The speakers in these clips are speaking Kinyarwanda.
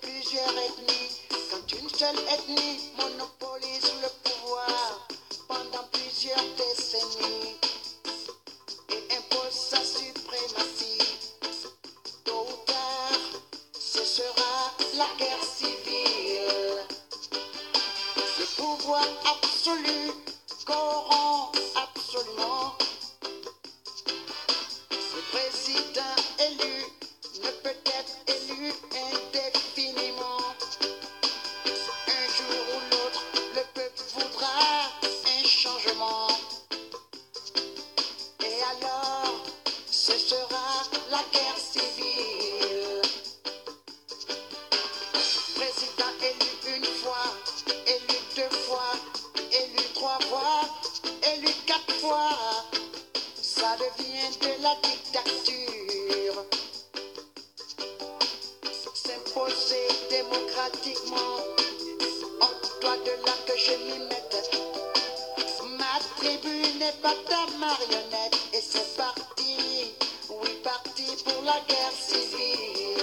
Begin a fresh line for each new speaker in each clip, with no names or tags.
plusieurs ethnies. Quand une seule ethnie monopolise le pouvoir pendant plusieurs décennies et impose sa suprématie, tôt ou tard, ce sera la guerre civile. Le pouvoir absolu corrompt absolument. Le président élu ne peut être élu indéfiniment. Un jour ou l'autre, le peuple voudra un changement. Et alors, ce sera la guerre civile. Président élu une fois, élu deux fois, élu trois fois, élu quatre fois. Ça devient de la dictature. S'imposer démocratiquement, en toi de là que je m'y mette. Ma tribu n'est pas ta marionnette, et c'est parti, oui, parti pour la guerre civile.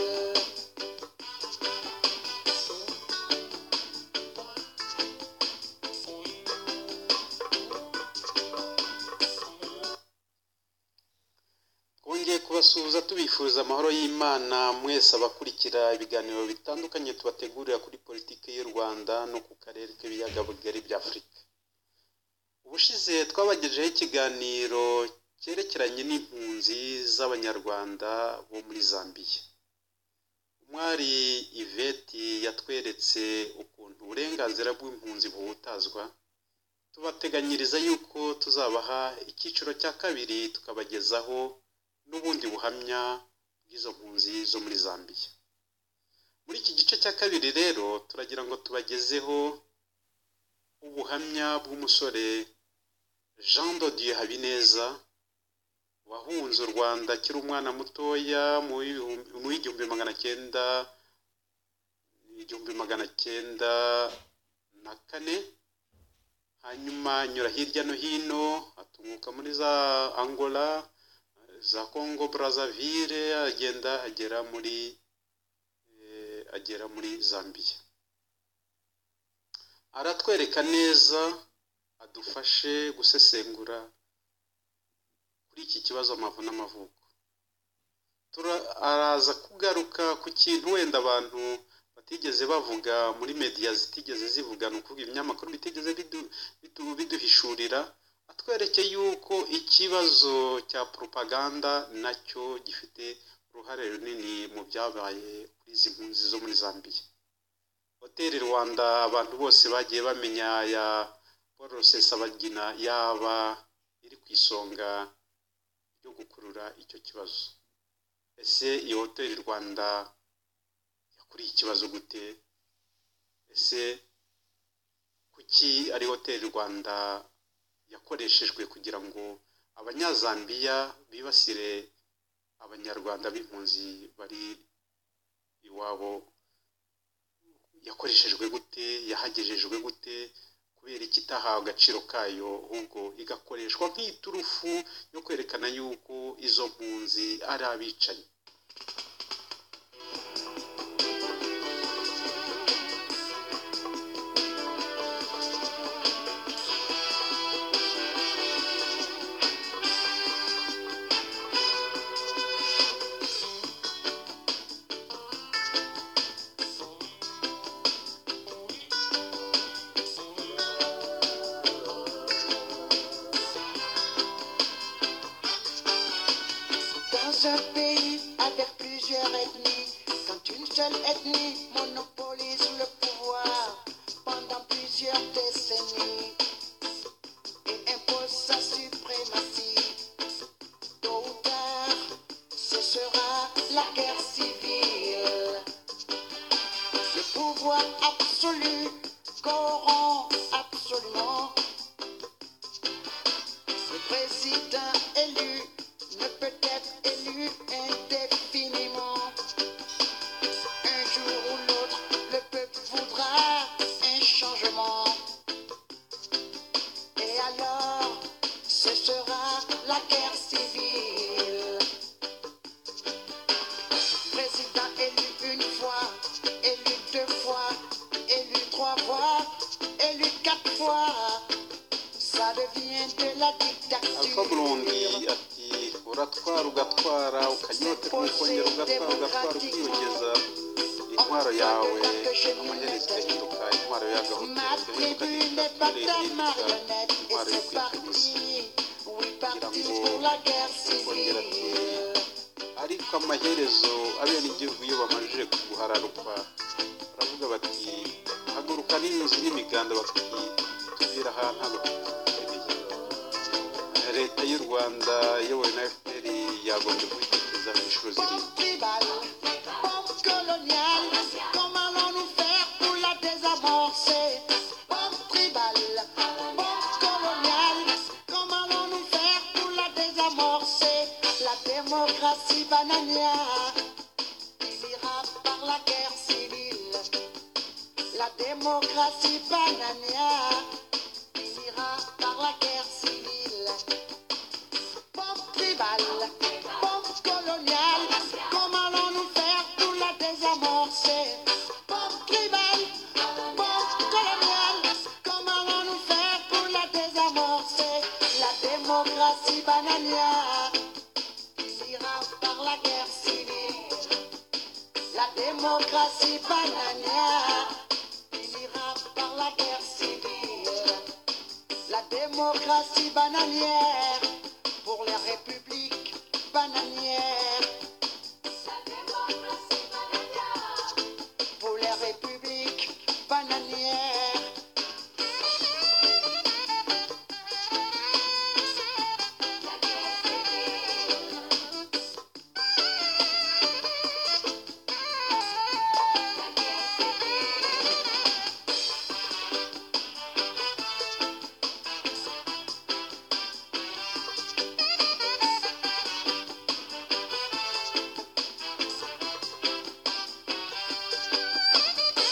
twongeye kubasuhuza tubifuriza amahoro y'imana mwese abakurikira ibiganiro bitandukanye tubategurira kuri politiki y'u rwanda no ku karere k'ibiyaga bigari bya afurika ubushize twabagejeho ikiganiro cyerekeranye n'impunzi z'abanyarwanda bo muri zambiya umwari iveti yatweretse ukuntu uburenganzira bw'impunzi buhutazwa tubateganyiriza yuko tuzabaha icyiciro cya kabiri tukabagezaho n'ubundi buhamya bw'izo mpunzi zo muri zambiya muri iki gice cya kabiri rero turagira ngo tubagezeho ubuhamya bw'umusore jean dodiye habineza wahunze u rwanda akiri umwana mutoya mu w'ibihumbi- mu w'igihumbi magana cyenda igihumbi magana cyenda na kane hanyuma anyura hirya no hino atumuka muri za angola za Congo Brazzaville agenda agera muri eh, agera muri Zambia aratwereka neza adufashe gusesengura kuri iki kibazo amavu n'amavuko Tura- araza kugaruka ku kintu wenda abantu batigeze bavuga muri media zitigeze zivuga ni ukuvuga ibinyamakuru bitigeze bidu- bidu- biduhishurira atwereke yuko ikibazo cya propaganda nacyo gifite uruhare runini mu byabaye kuri izi mpunzi zo muri Zambia hoteli Rwanda abantu bose bagiye bamenya ya Paul Rusesabagina yaba iri ku isonga ryo gukurura icyo kibazo ese iyo hoteli Rwanda yakuriye ikibazo gute ese kuki ari hoteli Rwanda yakoreshejwe kugira ngo abanyazambiya bibasire abanyarwanda b'impunzi bari iwabo yakoreshejwe gute yahagejejwe gute kubera ikitahawe agaciro kayo ahubwo igakoreshwa nk'iturufu yo kwerekana yuko izo mpunzi ari abicanyi
Dans un pays avec plusieurs ethnies, quand une seule ethnie monopolise le pouvoir pendant plusieurs décennies et impose sa suprématie, tôt ou tard, ce sera la guerre civile. Le pouvoir absolu corrompt absolument. Le président élu ne peut être élu indéfiniment. Un jour ou l'autre, le peuple voudra un changement. Et alors, ce sera la guerre civile. Président élu une fois, élu deux fois, ça devient de la
alpha burundi
dictature.
ati uratwara ugatwara ukanyota ukongera ugatwara ugatwara ukiyongeza intwaro yawe amaherezo igahinduka intwaro
Ma
y'agahoteli
tribu n'est pas
ukagenda
ta marionnette et
intwaro yo
c'est
kwikanyuza
parti. Oui, parti
Rambo.
pour la guerre civile.
ariko amaherezo abenegihugu iyo bamajije kuguhararukwa baravuga bati haguruka n'inzu n'imiganda bati tubira ahantu abakeneye leta y'u rwanda iyobowe na fpr yagombye kubitekereza mu inshuro
Bombe
zirindwi
tribale, bombe coloniale, comment allons-nous faire pour la désamorcer Bombe tribale, bombe coloniale, comment allons-nous faire pour la désamorcer La démocratie bananière, il ira par la guerre civile. La démocratie bananière, il ira par la guerre civile. Pompe tribale, pompe coloniale, comment allons-nous faire pour la désamorcer Pompe tribale, pompe coloniale, comment allons-nous faire pour la désamorcer La démocratie bananière, il ira par la guerre civile. La démocratie bananière, il ira par la guerre civile. La démocratie bananière pour la République bananière. Pour la République bananière.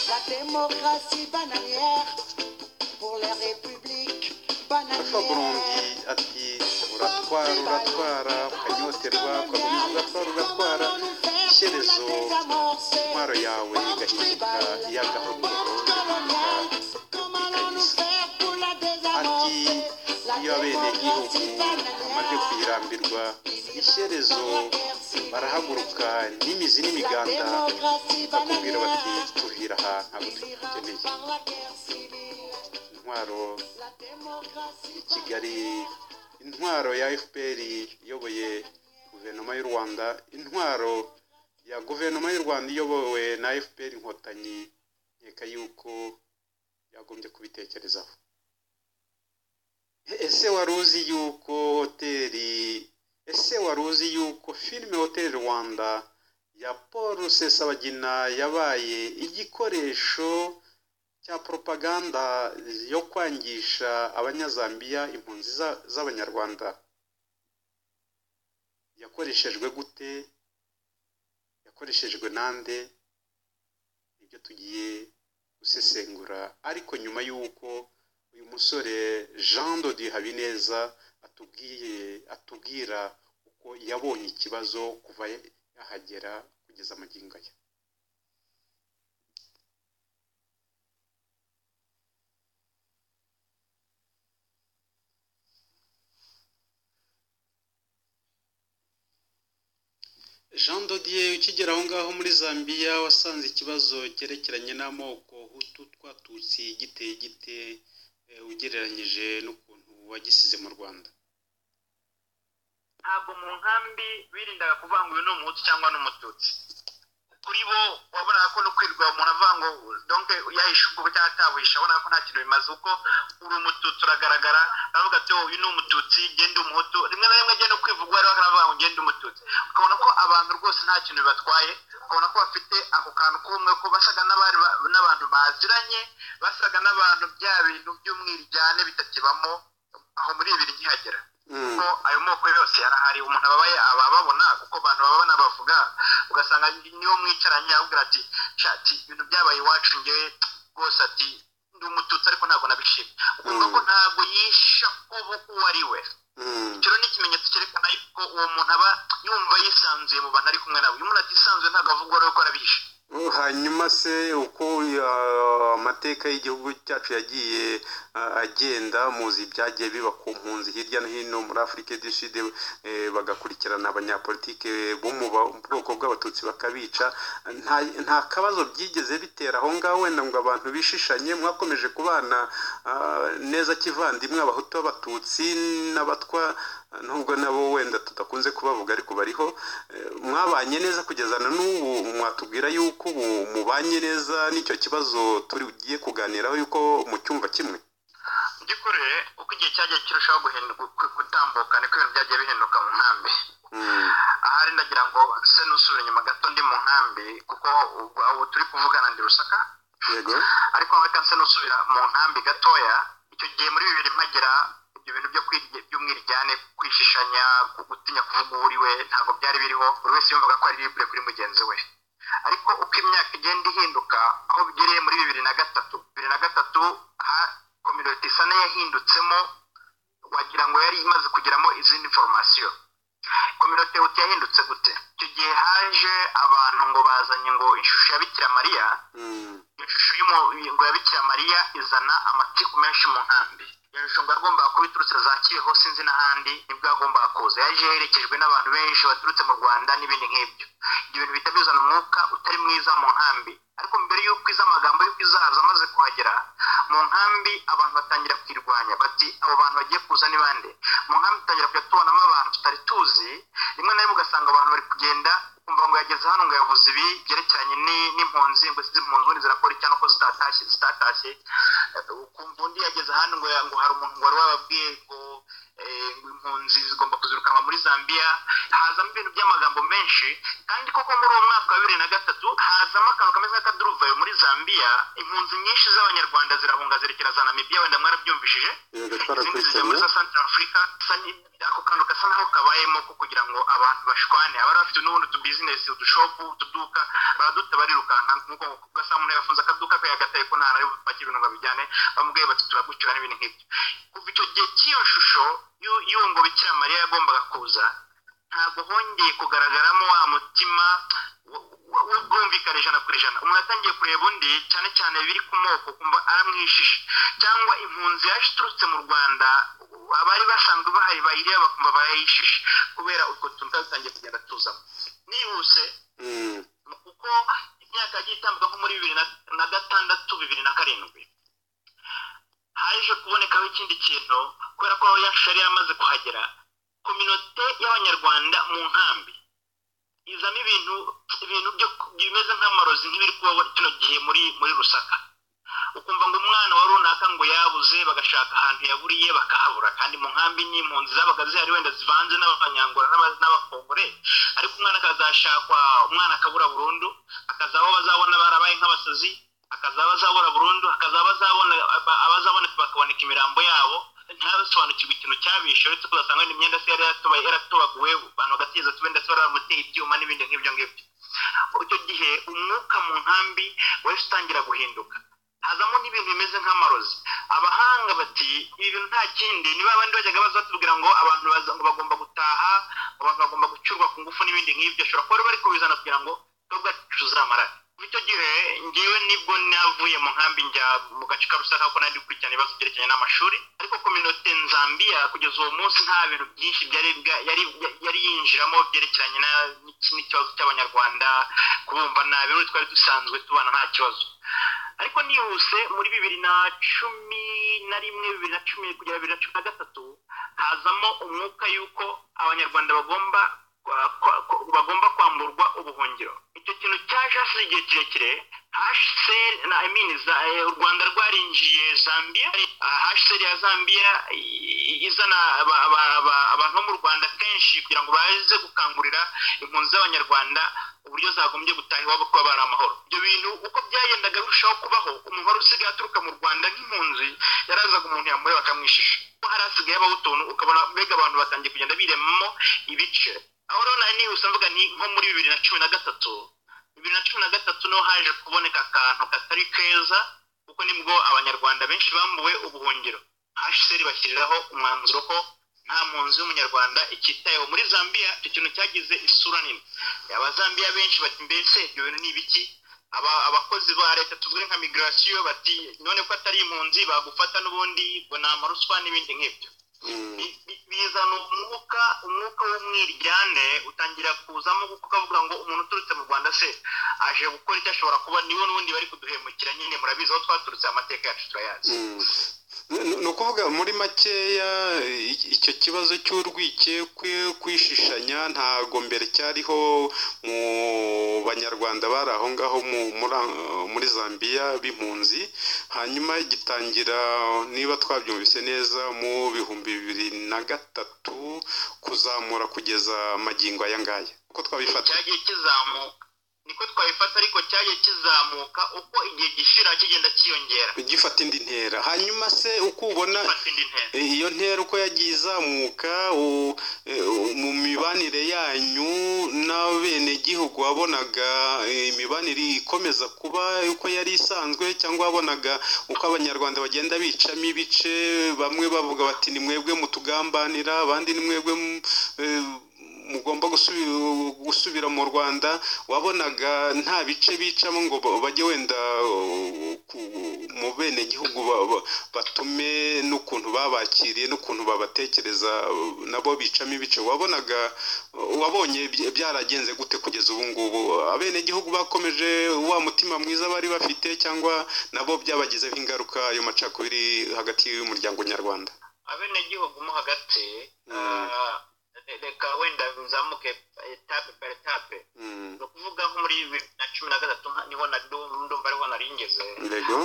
La démocratie bananière. Pour la République
alpha burundi
bananière.
ati uratwara uratwara ukanyoterwa ukaguruka ugatwara ugatwara iherezo intwaro yawe igahinduka iy'agahoteli ati iyo abenegihugu bamaze kuyirambirwa ishyerezo barahaguruka n'imizi n'imiganda bakubwira bati tuhira ahantu abo dukeneye intwaro i kigali intwaro ya fpr iyoboye guverinoma y'u rwanda intwaro ya guverinoma y'u rwanda iyobowe na fpr inkotanyi nkeka yuko yagombye kubitekerezaho ese wari uzi yuko hoteli ese wari uzi yuko filime hoteli rwanda ya paul rusesabagina yabaye igikoresho cya propaganda yo kwangisha abanyazambiya impunzi za- z'abanyarwanda yakoreshejwe gute yakoreshejwe nande nibyo tugiye gusesengura ariko nyuma y'uko uyu musore jean dodi habineza atubwiye atubwira uko yabonye ikibazo kuva yahagera kugeza magingo aya jean dodier ukigera aho ngaho muri zambia wasanze ikibazo cyerekeranye n'amoko hutu twatutsi giteye gite eh, ugereranyije n'ukuntu wagisize mu rwanda
ntabwo mu nkambi birindaga kuvangwa uyu ni umuhutu cyangwa n'umututsi kuri bo wabonaga ko no kwirirwa umuntu ava ngo donke yahishe ubwo cyangwa atabuhishe wabonaga ko nta kintu bimaze uko uri umututsi uragaragara aravuga ati uyu ni umututsi genda umuhutu rimwe na rimwe agenda kwivugwa rero akavuga ngo genda umututsi ukabona ko abantu rwose nta kintu bibatwaye ukabona ko bafite ako kantu k'ubumwe ko basaga n'abari ba- n'abantu baziranye basaga n'abantu bya bintu by'umwirijyane bitakibamo aho muri ibiri nkihagera kuko ayo moko yose yarahari umuntu ababaye aba ababona kuko abantu baba banabavuga ugasanga niyo mwicaranye avuga ati shati ibintu byabaye iwacu ngewe rwose ati ndi umututsi ariko ntabwo nabishimye ukumva ko ntabwo yisha kuba uwo ari we ikiro ni ikimenyetso cyerekana yuko uwo muntu aba yumva yisanzuye mu bantu ari kumwe nabo iyo umuntu atisanzuye ntabwo avuga uwo ari we ko arabishe
hanyuma se uko uh, amateka y'igihugu cyacu yagiye uh, agenda muzi ibyagiye biba ku mpunzi hirya no hino muri afurika du sud eh, bagakurikirana abanyapolitike bo mu ba- bwoko bw'abatutsi bakabica nta, nta kabazo byigeze bitera aho ngaho wenda ngo abantu bishishanye mwakomeje kubana uh, neza kivandimwe abahutu b'abatutsi n'abatwa uh, nubwo nabo wenda tudakunze kubavuga ariko bariho Eh, mwabanye neza kugeza na n'ubu mwatubwira yuko ubu mubanye neza n'icyo kibazo turi bugiye kuganiraho yuko mu cyumba kimwe
by'ukuri uko igihe cyagiye kirushaho guhinduka ku- gutambuka niko ibintu byagiye bihinduka mu nkambi
Mm,
ahari ndagira ngo se nusubire inyuma gato ndi mu nkambi kuko ubu ubu turi kuvugana ndi rusaka
yego
ariko reka nse nusubira mu nkambi gatoya icyo gihe muri bibiri mpagira ibyo bintu byo kwirye- by'umwiryane kwishishanya gutinya kuvuga uwo uri we ntabwo byari biriho buri wese yumvaga ko ari libre kuri mugenzi we ariko uko imyaka igenda ihinduka aho bigereye muri bibiri na gatatu bibiri na gatatu ha kominoti isa n'ayahindutsemo wagira ngo yari imaze kugeramo izindi foromasiyo kominoti huti yahindutse gute icyo gihe haje abantu ngo bazanye ngo ishusho ya bikira mariya
Mm,
iyo shusho y'umu- ngo ya bikira mariya izana amatiku menshi mu nkambi iyo shusho ngo yagombaga kuba iturutse za kibeho sinzi n'ahandi nibwo yagombaga kuza yaje yerekejwe n'abantu benshi baturutse mu rwanda n'ibindi nk'ibyo ibyo bintu bihita bizana umwuka utari mwiza mu nkambi ariko mbere y'uko iza amagambo y'uko izahaza amaze kuhagera mu nkambi abantu batangira kwirwanya bati abo bantu bagiye kuza ni bande mu nkambi tutangira kujya tubonamo abantu tutari tuzi rimwe na rimwe ugasanga abantu bari kugenda kumva ngo yageze hano ngo yavuze ibi byerekeranye ni- n'impunzi ngo ese izi mpunzi ubundi zirakora iki hano ko zitatashye zitatashye Eh, ukumva undi yageze hano ngo ya- ngo hari umuntu ngo wari wababwiye ngo eh, ngo impunzi zigomba kuzirukanwa muri zambiya hazamo ibintu by'amagambo menshi kandi koko muri uwo mwaka wa bibiri na gatatu hazamo akantu kameze nk'akaduruvayo muri zambiya impunzi nyinshi z'abanyarwanda zirahunga zerekera za namibiya wenda mwarabyumvishije
yego
izindi zijya
twarakurikiranye
muri za Central Africa isa ni- ako kantu gasa naho kabayemo ko kugira ngo abantu bashwane abari bafite n'ubundi utubizinesi udushopu utuduka baraduta barirukanka nk'uko gasa umuntu yafunze akaduka ke yagataye ko nta nawe bapakira ibintu ngo abijyane bamubwiye bati turagucira n'ibintu nk'ibyo kuva icyo gihe cy'iyo shusho y'u- y'uwo ngo bikira mariya yagombaga kuza ntabwo hongeye kugaragaramo wa mutima wo- wo- w'ubwumvikane ijana ku ijana umuntu yatangiye kureba undi cyane cyane biri ku moko kumva aramwishishe cyangwa impunzi yaje iturutse mu rwanda abari basanzwe bahari bayireba bakumva barayishishe kubera utwo tuntu tutangiye kugenda tuzamo nihuse
Mm,
kuko imyaka yagiye itambuka nko muri bibiri na- na gatandatu bibiri na karindwi haje kubonekaho ikindi kintu kubera ko ya shusho yari yaramaze kuhagera kominote y'abanyarwanda mu nkambi izamo ibintu ibintu byo bimeze nk'amarozi nk'ibiri kubaho kino gihe muri muri rusaka ukumva ngo umwana wa runaka ngo yabuze bagashaka ahantu yaburiye bakahabura kandi mu nkambi n'impunzi zabaga zihari wenda zivanze n'abanyangora n'aba- n'abakongore ariko umwana akazashakwa umwana akabura burundu akazaba bazabona barabaye nk'abasazi akazaba azabura burundu akazaba azabona aba- abazaboneka bakaboneka imirambo yabo ntabasobanukirwe ikintu cyabishe uretse ko basanga imyenda se yari yaratubaye- yaratobaguwe abantu bagatigeza tube ndetse bari baramuteye ibyuma n'ibindi nk'ibyo ngibyo icyo gihe umwuka mu nkambi wahise utangira guhinduka hazamo n'ibintu bimeze nk'amarozi abahanga bati ibi bintu nta kindi niba abandi bajyaga baza batubwira ngo abantu baza- ngo bagomba gutaha abantu bagomba gucurwa ku ngufu n'ibindi nk'ibyo ashobora kuba bari kubizana kugira ngo twebwe tuzamara kuva icyo gihe ngewe nibwo navuye mu nkambi njya mu gace ka rusaka kuko nari gukurikirana ibibazo byerekeranye n'amashuri ariko kominote nzambiya kugeza uwo munsi nta bintu byinshi byari bwa- yari yari yinjiramo byerekeranye na- n'iki- n'ikibazo cy'abanyarwanda kubumva nabi uretse twari dusanzwe tubana nta kibazo ariko nihuse muri bibiri na cumi na rimwe bibiri na cumi kugera bibiri na cumi na gatatu hazamo umwuka y'uko abanyarwanda bagomba kwa- kwa- ko- bagomba kwamburwa ubuhungiro icyo kintu cyaje hasize igihe kirekire hsr na I mean, za- eh, u rwanda rwarinjiye zambia hsr ya zambia i- izana aba- aba- aba- abantu bo mu rwanda kenshi kugira ngo baze gukangurira impunzi z'abanyarwanda uburyo zagombye gutaha iwabo kuba bari amahoro ibyo bintu uko byagendaga birushaho kubaho umuntu wari usigaye aturuka mu rwanda nk'impunzi yarazaga umuntu yamureba akamwishisha Ko hari hasigaye habaho utuntu ukabona mbega abantu batangiye kugenda biremamo ibice aho rero nari nihuse mvuga ni nko muri bibiri na cumi na gatatu bibiri na cumi na gatatu niho haje kuboneka akantu katari keza kuko nibwo abanyarwanda benshi bambuwe ubuhungiro hsr bashyiriraho umwanzuro ko nta mpunzi y'umunyarwanda ikitayeho muri zambia icyo kintu cyagize isura nini abazambiya benshi bati mbese ibyo bintu ni ibiki aba- abakozi ba leta tuvuge nka migirasiyo bati none ko atari impunzi bagufata n'ubundi ngo ni amaruswa n'ibindi nk'ibyo
Mm,
Bi- bi- bizana umwuka umwuka w'umwiryane utangira kuzamo kuko ukavuga ngo umuntu uturutse mu rwanda se aje gukora icyo ashobora kuba niwe n'ubundi bari kuduhemukira nyine murabizi aho twaturutse amateka yacu turayazi
mm. Ni- ni ukuvuga muri makeya i- icyo kibazo cy'urwikekwe kwishishanya ntago mbere cyariho mu banyarwanda bari aho ngaho mu- muri- muri zambiya b'impunzi hanyuma gitangira niba twabyumvise neza mu bihumbi bibiri na gatatu kuzamura kugeza magingo aya ngaya uko twabifata
cyagiye kizamuka niko twabifata ariko cyagiye kizamuka uko igihe gishira kigenda cyiyongera
gifata indi ntera hanyuma se uko ubona
gifata indi ntera
iyo ntera uko yagiye izamuka u- e, u- mu mibanire yanyu n'abenegihugu wabonaga e, imibanire ikomeza kuba uko yari isanzwe cyangwa wabonaga uko abanyarwanda bagenda bicamo ibice bamwe bavuga bati ni mwebwe mutugambanira abandi ni mwebwe mu- e, mugomba gusubi- gusubira mu rwanda wabonaga nta bice bicamo ngo ba- bajye wenda uh, ku- mu benegihugu ba- ba- batume n'ukuntu babakiriye n'ukuntu babatekereza uh, nabo bicamo ibice wabonaga uh, wabonye bya- byaragenze gute kugeza ubu ngubu abenegihugu bakomeje wa mutima mwiza bari bafite cyangwa nabo byabagizeho ingaruka ayo macakubiri hagati y'umuryango nyarwanda
abenegihugu mo hagati
Mm.
ah, reka wenda bizamuke etape per etape
Mm.
ni ukuvuga nko muri bibiri na cumi na gatatu nka- niho na ndumva ariho naringeze
Yego.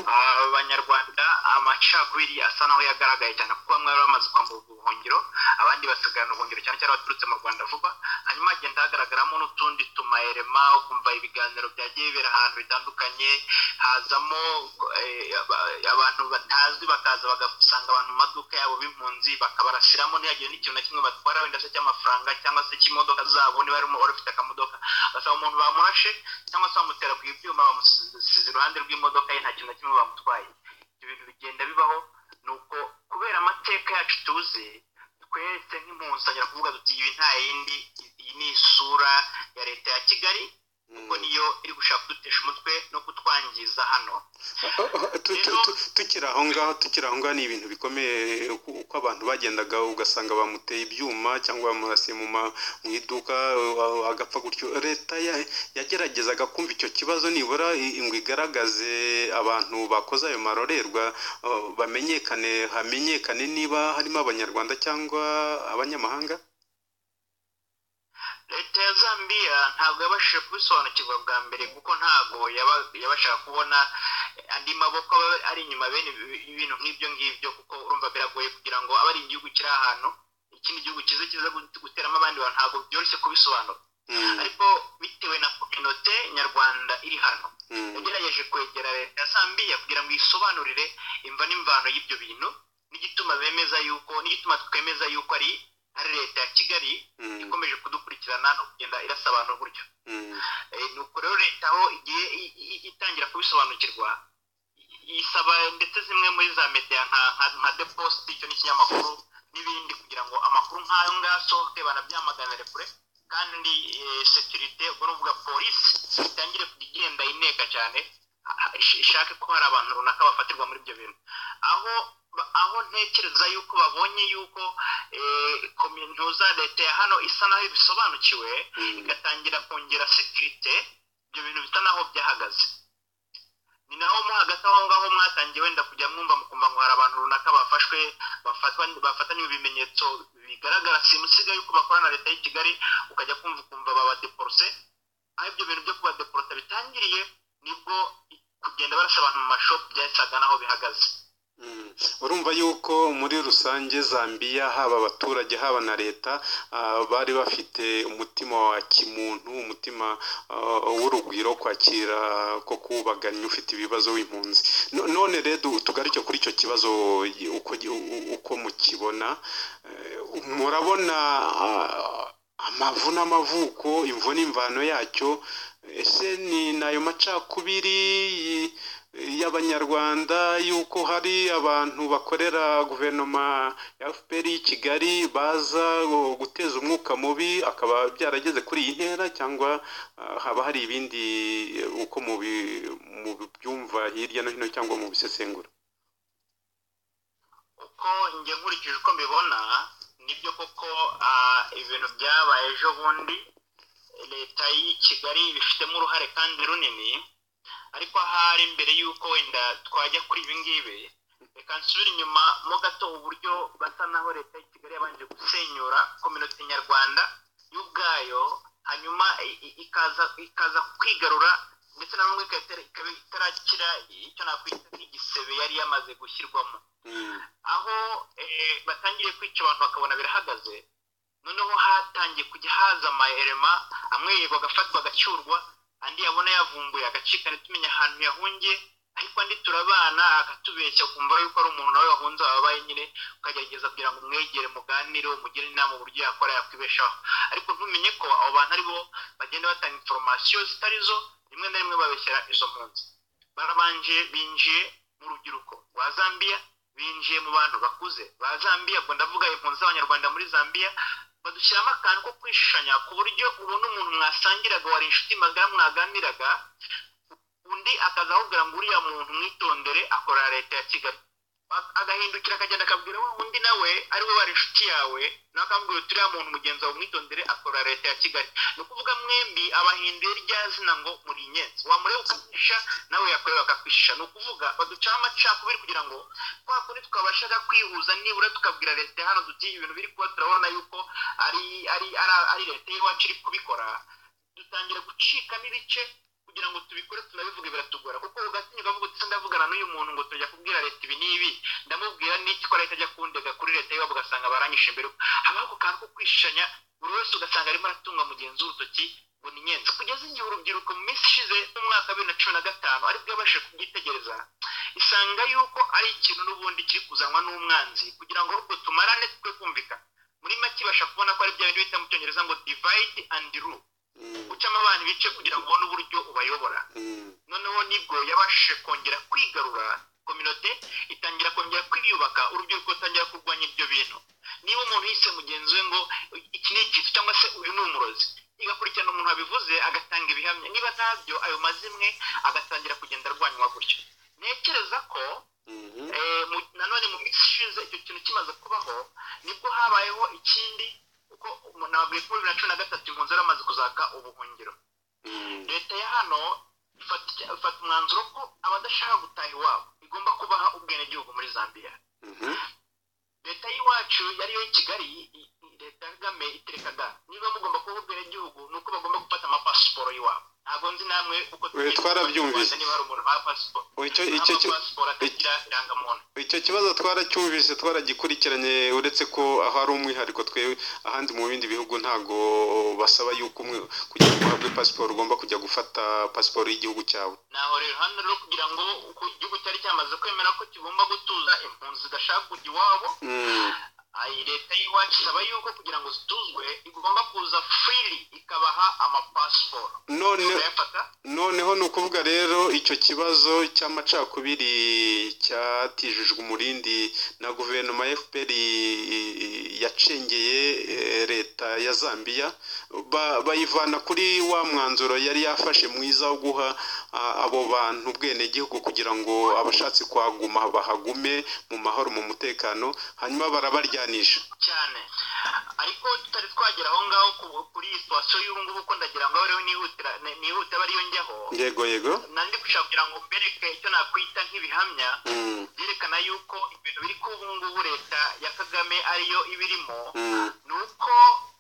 abanyarwanda amacakubiri asa naho yagaragaye cyane kuko bamwe bari bamaze kwambura ubuhungiro abandi basigarana ubuhungiro cyane cyane baturutse mu rwanda vuba hanyuma hagenda hagaragaramo n'utundi tumayerema ukumva ibiganiro byagiye bibera ahantu bitandukanye hazamo eh, aba- abantu batazwi bakaza bagasanga abantu mu maduka yabo b'impunzi bakabarasiramo ntihagire n'ikintu na kimwe batwara wenda se cy'amafaranga cyangwa se cy'imodoka zabo niba harimo wari ufite akamodoka basaba umuntu bamurashe cyangwa se bamutera ku ibyuma bamusize iruhande rw'imodoka ye nta kintu na kimwe bamutwaye ibyo bintu bigenda bibaho ni uko kubera amateka yacu tuzi twese nk'impunzi tangira kuvuga duti ibi nta yindi iyi ni isura ya leta ya kigali kuko niyo iri gushaka kudutesha umutwe no kutwangiza hano
Oh, oh, tu- tu- tu- tukiri aho ngaho tukiri aho ngaho ni ibintu bikomeye uko uko abantu bagendaga ugasanga bamuteye ibyuma cyangwa bamurasiye mu ma- mu iduka uh, agapfa gutyo leta ya- yageragezaga kumva icyo kibazo nibura i- ngo igaragaze abantu bakoze ayo marorerwa uh, bamenyekane hamenyekane niba harimo abanyarwanda cyangwa abanyamahanga
leta ya zambiya ntabwo yabashije kubisobanukirwa bwa mbere kuko ntabwo yaba- yabashaka kubona andi maboko aba ari inyuma bene ibi- ibintu nk'ibyo ngibyo kuko urumva biragoye kugira ngo abe ari igihugu kiri ahantu ikindi gihugu kiza kiza gut- guteramo abandi bantu ntabwo byoroshye kubisobanura
Mm,
ariko bitewe na kominote nyarwanda iri hano
mm,
yagerageje kwegera leta ya sambiya kugira ngo isobanurire imva n'imvano y'ibyo bintu n'igituma bemeza yuko n'igituma twemeza yuko ari ari leta ya kigali
mm,
ikomeje kudukurikirana no kugenda irasa abantu gutyo
mm.
Eh, ni uko rero leta aho igiye i- i- itangira kubisobanukirwa i- isaba ndetse zimwe muri za mediya nka- nka- nka the post icyo n'ikinyamakuru n'ibindi kugira ngo amakuru nk'ayo ngayo asohoke banabyamaganire kure kandi eh, securite ubwo ni ukuvuga polisi itangire kujya igenda ineka cyane ha- ha- ish- ishake ko hari abantu runaka bafatirwa muri ibyo bintu aho aho ntekereza yuko babonye yuko eh, komintuza leta ya hano isa naho ibisobanukiwe
Mm.
igatangira kongera sekirite ibyo bintu bisa naho byahagaze ni naho mo hagati aho ngaho mwatangiye wenda kujya mwumva mukumva ngo hari abantu runaka bafashwe bafatwa bafatanye ibimenyetso bigaragara simusiga yuko bakora na leta y'i kigali ukajya kumva ukumva babadeporose aho ibyo bintu byo kubadeporota bitangiriye nibwo kugenda barasa abantu mu mashopu byasaga naho bihagaze
Mm. urumva yuko muri rusange zambiya haba abaturage haba na leta ah, bari bafite umutima wa kimuntu umutima ah, w'urugwiro wo kwakira ko kubaganya ufite ibibazo w'impunzi No- none rero tugaruke kuri icyo kibazo y- uko gi- u- u- uko mukibona Eh, murabona ah, amavu n'amavuko imvo n'imvano yacyo ese ni nayo macakubiri y- abanyarwanda yuko hari abantu bakorera guverinoma ya fpr i kigali baza guteza umwuka mubi akaba byarageze kuri iyi ntera cyangwa ah, haba hari ibindi eh, uko mubi- mubyumva hirya no hino cyangwa mu bisesengura
uko njye nkurikije uko mbibona nibyo koko ah, ibintu byabaye ejo bundi leta y'i kigali ibifitemo uruhare kandi runini ariko ahari mbere y'uko wenda twajya kuri ibi ngibi reka nsubire inyuma mo gato uburyo basa naho leta y'i kigali yabanje gusenyura kominote nyarwanda y'ubwayo hanyuma i- i- ikaza ikaza kwigarura ndetse na n'umwe ikaba itari- ikaba itarakira icyo nakwita nk'igisebe yari yamaze gushyirwamo
Mm.
aho eh, batangiriye kwica abantu bakabona birahagaze noneho hatangiye kujya haza amayerema amwe yego agafatwa agacyurwa andi yabona yavumbuye agacika ntitumenya ahantu yahungiye ariko andi turabana akatubeshya ukumva yuko ari umuntu nawe wahunze wababaye nyine ukagerageza kugira ngo umwegere muganire umugire inama uburyo yakora yakwibeshaho ariko ntumenye ko abo bantu ari bo bagenda batanga inforomasiyo zitari zo rimwe na rimwe babeshyira izo mpunzi barabanje binjiye mu rubyiruko rwa zambiya binjiye mu bantu bakuze ba zambiya ubwo ndavuga impunzi z'abanyarwanda muri zambiya badushyiramo akantu ko kwishanya ku buryo ubona umuntu mwasangiraga wari inshuti magara mwaganiraga undi akaza akubwira ngo uriya muntu mwitondere akorera leta ya kigali A- agahindukira akagenda akabwira wa undi nawe ari we wari inshuti yawe nawe akambwira uti uriya muntu mugenzi wawe mwitondere akorera leta ya kigali ni ukuvuga mwembi abahinduye rya zina ngo muri inyenzi wamureba ukamwisha nawe yakorera akakwishisha ni ukuvuga baducaho amacakubiri kugira ngo kwa kundi twabashaga kwihuza nibura tukabwira leta hano duti ibintu biri kuba turabona yuko ari ari ari, ari leta y'iwacu iri kubikora dutangira gucikamo ibice kugira ngo tubikore tunabivuge biratugora kuko ugatinyuka avuga uti "Se ndavugana n'uyu muntu ngo tujya kubwira leta ibi n'ibi ndamubwira n'iki ko leta ajya kundega kuri leta y'iwabo ugasanga baranyishe imbere habaho ako kantu ko kwishanya buri wese ugasanga arimo aratunga mugenzi w'urutoki ngo ni nyenzi kugeza igihe urubyiruko mu minsi ishize n'umwaka wa bibiri na cumi na gatanu aribwo yabashije kubyitegereza isanga yuko ari ikintu n'ubundi kiri kuzanwa n'umwanzi kugira ngo ahubwo tumarane twe kumvikana muri make ibasha kubona ko ari bya bintu bita mu cyongereza ngo divide and rule
Mm.
gucamo abantu ibice kugira ngo ubone uburyo ubayobora
Mm.
noneho nibwo yabashije kongera kwigarura kominote itangira kongera kwiyubaka urubyiruko rutangira kurwanya ibyo bintu niba umuntu yise mugenzi we ngo iki ni ikitu cyangwa se uyu ni umurozi igakurikirana umuntu wabivuze agatanga ibihamya niba ntabyo ayo mazimwe agatangira kugenda arwanywa gutyo ntekereza ko
Mhm.
Eh, mu- nanone mu minsi ishize icyo kintu kimaze kubaho nibwo habayeho ikindi kuko umuntu nababwiye ko bibiri na cumi na gatatu impunzi yari amaze kuzaka ubuhungiro
Mm.
leta ya hano ifata ifata umwanzuro ko abadashaka gutaha iwabo igomba kubaha ubwenegihugu muri zambiya
Mhm.
leta y'iwacu yariyo i kigali i- i- leta ya kagame itirekaga niba mugomba kuba ubwenegihugu ni uko bagomba gufata amapasiporo y'iwabo ntabwo nzi namwe uko
Eh, twarabyumvise.
niba hari umuntu baha pasiporo
Icyo icyo cyo-
amapasiporo atagira irangamuntu
icyo kibazo twaracyumvise twaragikurikiranye uretse ko aho ari umwihariko twe ahandi mu bindi bihugu ntago basaba yuko umwe kugira ngo uhabwe pasiporo ugomba kujya gufata pasiporo y'igihugu cyawe
naho rero hano rero kugira ngo uko igihugu cyari cyamaze kwemera ko kigomba gutuza impunzi zidashaka kujya iwabo
Mm.
ayi leta y'iwacu isaba yuko kugira ngo zituzwe igomba kuza freely ikabaha amapasiporo
none
urayafata
noneho ni ukuvuga rero icyo kibazo cy'amacakubiri cyatijijwe umurindi na guverinoma ya fpr yacengeye eh, leta ya zambiya Ba- bayivana kuri wa mwanzuro yari yafashe mwiza wo guha ah, abo bantu ubwenegihugu kugira ngo abashatse kuhaguma bahagume mu mahoro mu mutekano hanyuma barabaryanisha
cyane ariko tutari twagera aho ngaho ku- kuri iyi situwasiyo y'ubu ngubu ko ndagira ngo abe ariyo nihutira nihuta abe ariyo njyaho
yego yego
nandi gushaka kugira ngo mbereke icyo nakwita nk'ibihamya
Mm,
byerekana yuko ibintu biri kuba ubu ngubu leta ya kagame ariyo ibirimo
mm,
ni uko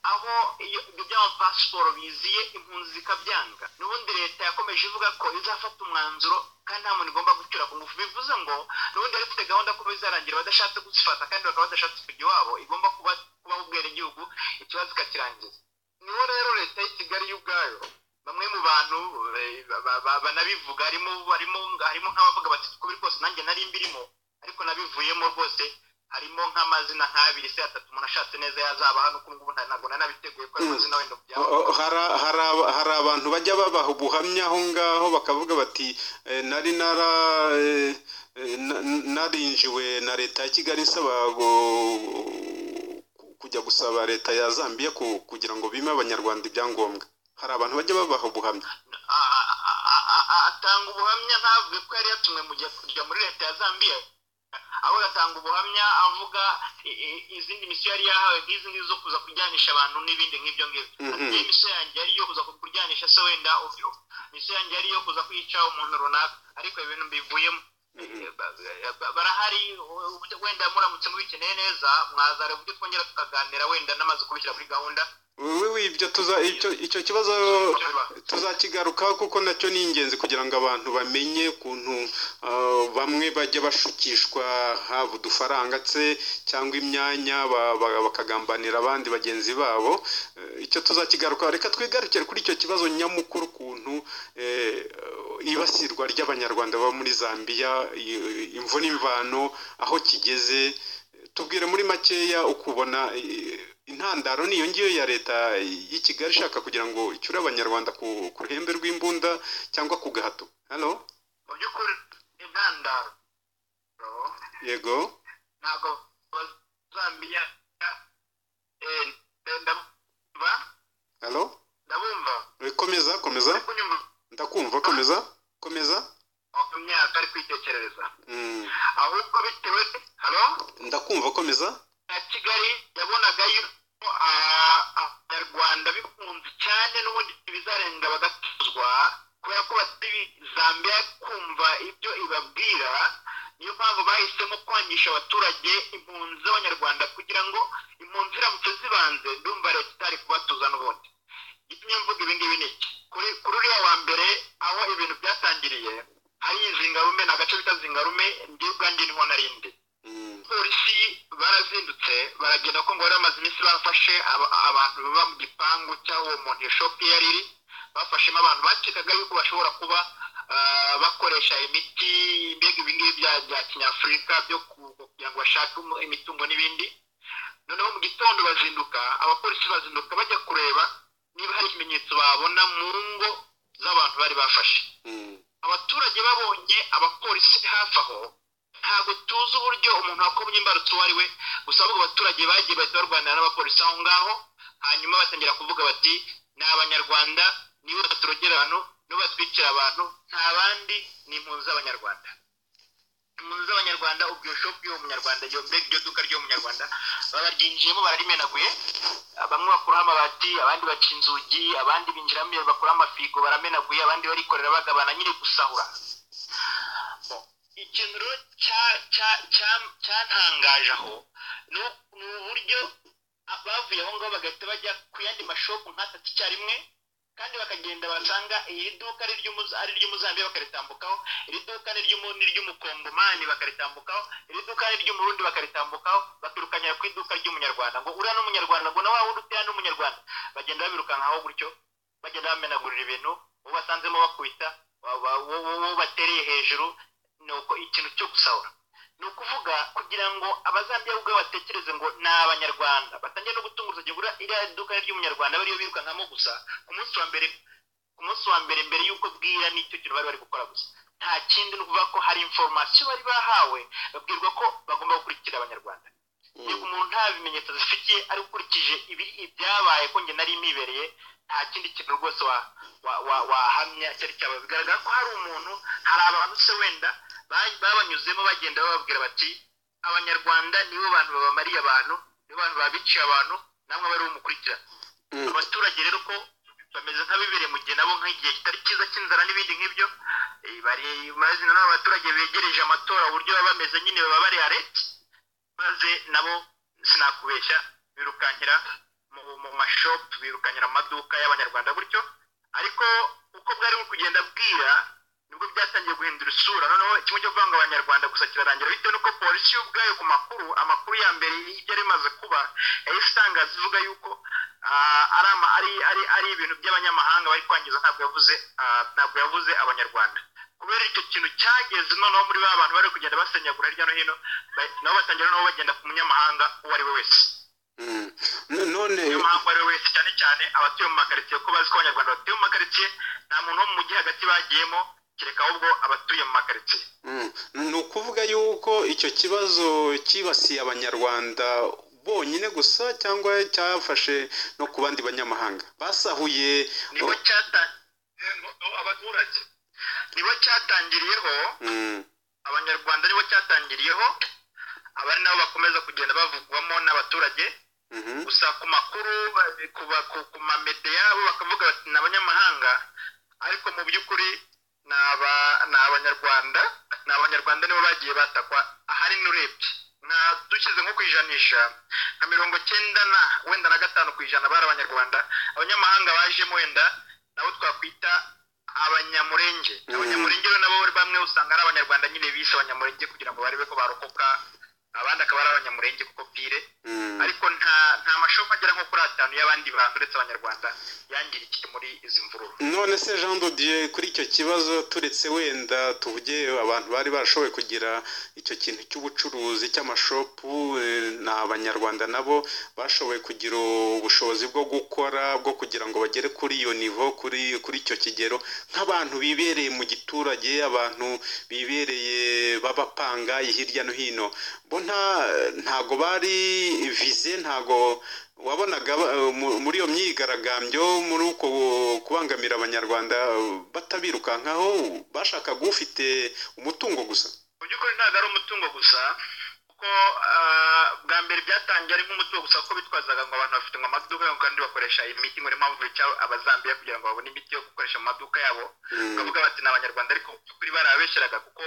aho iyo ibyo by'amapasiporo biziye impunzi zikabyanga n'ubundi leta yakomeje ivuga ko izafata umwanzuro kandi nta muntu igomba gucyura ku ngufu bivuze ngo n'ubundi yari ifite gahunda ko bizarangira badashatse kuzifata kandi bakaba badashatse kujya iwabo igomba kuba kubaho ubwenegihugu ikibazo ikakirangiza niho rero leta y'i kigali yo ubwayo bamwe mu bantu eh, ba- ba- banabivuga harimo harimo harimo nk'abavuga bati uko biri kose nanjye nari mbirimo ariko nabivuyemo rwose harimo nk'amazina nk'abiri se atatu umuntu ashatse neza yazaba hano uko ngubu ntabwo nari nabiteguye ko ayo mazina wenda
O-
kujyaho
o- hari- hari aba- hari abantu bajya babaha ubuhamya aho ngaho bakavuga bati "Eh, nari nara eh, eh, na- narinjiwe na leta ya kigali nsaba gu- ku- kujya gusaba leta ya zambia ku- kugira ngo bime abanyarwanda ibyangombwa hari abantu bajya babaha ubuhamya
A- a- a- a- a- a- atanga ubuhamya ntabwo ko yari yatumwe mu gihe- kujya muri leta ya zambia ahubwo atanga ubuhamya avuga i- i- izindi misiyo yari yahawe nk'izi ngizi zo kuza kuryanisha abantu n'ibindi nk'ibyo ngibyo
Mhm.
niyo misiyo yanjye yari iyo kuza kuryanisha se wenda ubyo- misiyo yanjye yari iyo kuza kwica umuntu runaka ariko ibintu bivuyemo Ba- barahari u- wenda muramutse mubikeneye neza mwazara uburyo twongera tukaganira wenda n'amaze kubishyira kuri gahunda
we we ibyo tuza icyo icyo kibazo tuzakigarukaho kuko nacyo ni ingenzi kugira ngo abantu bamenye ukuntu ah, bamwe bajya bashukishwa haba udufaranga se cyangwa imyanya ba- ba- bakagambanira abandi bagenzi babo Eh, icyo tuzakigarukaho reka twigarukire kuri icyo kibazo nyamukuru ukuntu eh, ibasirwa ry'abanyarwanda baba muri zambia i- imvune imvano aho kigeze tubwire muri makeya ukubona eh, intandaro niyo ngiyo ya leta y'i kigali ishaka kugira ngo icyure abanyarwanda ku, ku ruhembe rw'imbunda cyangwa ku gahato hano
mu by'ukuri intandaro
yego
ntabwo bazambiya eh, eh, ndabumva
hano
ndabumva
Eh, komeza komeza
uri kunyumva
ndakumva komeza komeza
mu myaka ari kwitekerereza
Mm,
ahubwo bitewe halo
ndakumva komeza
na kigali yabonaga yuko ah, abanyarwanda bikunze cyane n'ubundi bizarenga bagatuzwa kubera ko batari zambia kumva ibyo ibabwira niyo mpamvu bahisemo kwangisha abaturage impunzi z'abanyarwanda kugira ngo impunzi iramutse zibanze ndumva leta itari kubatuza n'ubundi gitumye mvuga ibi ngibi ni iki kuri kuri uriya wa mbere aho ibintu byatangiriye hari zingarume ni agace bita zingarume ndi ubwanjye niho narindi
Mm,
polisi barazindutse baragenda ko ngo bari bamaze iminsi bafashe aba- abantu baba mu gipangu cy'aho uwo muntu iyo shopu iyo ari iri bafashemo abantu bakekaga yuko bashobora kuba ah, bakoresha imiti mbega ibingibi bya bya kinyafurika byo ku- kugira ngo bashake umu- imitungo n'ibindi noneho mu gitondo bazinduka abapolisi bazinduka bajya kureba niba hari ikimenyetso babona mu ngo z'abantu bari bafashe
mm,
abaturage babonye abapolisi hafi aho ntabwo tuzi uburyo umuntu wakomye imbarutso uwo ari we gusa ahubwo abaturage bagiye bahita barwanira n'abapolisi aho ngaho hanyuma batangira kuvuga bati ni abanyarwanda nibo baturogera abantu nibo batwikira abantu nta bandi ni impunzi z'abanyarwanda impunzi z'abanyarwanda ubwo iyo shopu y'uwo munyarwanda iyo mbega iryo duka ry'uwo munyarwanda bararyinjiyemo bararimenaguye bamwe bakuraho amabati abandi baca inzugi abandi binjiramo bakuraho amafigo baramenaguye abandi barikorera bagabana nyine gusahura ikintu rero cya- cya- cya- cyantangaje aho ni u- ni uburyo a- bavuye aho ngaho bagahita bajya ku yandi mashopu nk'atatu icyarimwe kandi bakagenda basanga iri duka ari iry'umuza- ari iry'umuzambiya bakaritambukaho iri duka ni iry'umu- ni iry'umukongomani bakaritambukaho iri duka ni iry'umurundi bakaritambukaho bakirukanyira ku iduka ry'umunyarwanda ngo uriya n'umunyarwanda ngo nawe wundi uriya n'umunyarwanda bagenda babirukankaho gutyo bagenda bamenagurira ibintu uwo basanzemo bakubita wa- wa- uwo uwo batereye hejuru ni uko ikintu cyo gusahura ni ukuvuga kugira ngo abazambiya ubwabo batekereze ngo ni abanyarwanda batangiye no gutunga urutoki kuri iriya duka ry'umunyarwanda bariyo birukankamo gusa ku munsi wa mbere ku munsi wa mbere mbere y'uko bwira n'icyo kintu bari bari gukora gusa nta kindi ni ukuvuga ko hari inforomasiyo bari bahawe babwirwa ko bagomba gukurikira abanyarwanda niba
mm.
umuntu nta bimenyetso zifitiye ari ukurikije ibi- ibyabaye ko njye nari mibereye nta kindi kintu rwose wa- wa- wa- wahamya cyari cyaba bigaragara ko hari umuntu hari abantu se wenda ba- babanyuzemo bagenda bababwira bati abanyarwanda nibo bantu babamariye abantu nibo bantu babiciye abantu namwe bari bumukurikira
Mm.
abaturage rero ko bameze nk'abibereye mu gihe nabo nk'igihe kitari cyiza cy'inzara n'ibindi nk'ibyo eh, bari mazina n'abaturage begereje amatora uburyo baba bameze nyine baba bari areti maze nabo sinakubeshya birukankira mu, mu mashopu birukankira mu maduka y'abanyarwanda gutyo ariko uko bwari buri kugenda bwira nibwo byatangiye guhindura isura noneho kimwe cyo kuvanga abanyarwanda gusa kirarangira bitewe n'uko polisi y'ubwayo ku makuru amakuru ya mbere yari imaze kuba yahise itangaza ivuga yuko ah, ari ama- ari ari ari ibintu by'abanyamahanga bari kwangiza ntabwo yavuze ah, ntabwo yavuze abanyarwanda kubera icyo kintu cyageze noneho muri ba bantu bari kugenda basenyagura hirya no hino ba- nabo batangira nabo bagenda ku munyamahanga uwo ari we wese
Mm. N- none
umunyamahanga uwo ari we wese cyane cyane abatuye mu makaritsiye kuko bazi ko abanyarwanda batuye mu makaritsiye nta muntu wo mu mujyi hagati bagiyemo kereka ahubwo abatuye mu makaritsiye
Mm. ni ukuvuga yuko icyo kibazo cyibasiye abanyarwanda bonyine gusa cyangwa cyafashe no ku bandi banyamahanga basahuye
nibo cyata abaturage nibo cyatangiriyeho
Mm.
abanyarwanda nibo cyatangiriyeho abari nabo bakomeza kugenda bavugwamo n'abaturage
Mhm.
gusa ku makuru ba- ku ba- ku- ku mamede yabo bakavuga bati ni abanyamahanga ariko mu by'ukuri ni aba- ni abanyarwanda ni abanyarwanda nibo bagiye batakwa ahari n'urebye nka dushyize nko ku ijanisha nka mirongo cyenda na wenda na gatanu ku ijana bari abanyarwanda abanyamahanga bajemo wenda nabo twakwita abanyamurenge
Mhm.
abanyamurenge rero nabo bamwe usanga ari abanyarwanda nyine bise abanyamurenge kugira ngo barebe ko barokoka abandi akaba ari abanyamurenge kuko pire
Mm.
ariko nta nta mashopu agera nko kuri atanu y'abandi bantu uretse abanyarwanda yangirikiye muri izi mvururu
none se jean de dieu kuri icyo kibazo turetse wenda tuvuge abantu bari barashoboye kugira icyo kintu cy'ubucuruzi cy'amashopu eh, ni abanyarwanda nabo bashoboye kugira ubushobozi bwo gukora bwo kugira ngo bagere kuri iyo nivo kuri kuri icyo kigero nk'abantu bibereye mu giturage abantu bibereye b'abapanga hirya no hino bo nta ntago bari vize ntago wabonaga ba- mu- muri iyo myigaragambyo muri uko kubangamira abanyarwanda batabirukankaho bashakaga ufite umutungo gusa
mu by'ukuri ntabwo ari umutungo gusa kuko ah, bwa mbere byatangiye ari nk'umutungo gusa kuko bitwazaga ngo abantu bafite ngo amaduka yabo kandi bakoresha imiti ngo niyo mpamvu bica abazambiya kugira ngo babone imiti yo gukoresha mu maduka yabo
Mm,
bakavuga bati ni abanyarwanda ariko mu by'ukuri barabeshyeraga kuko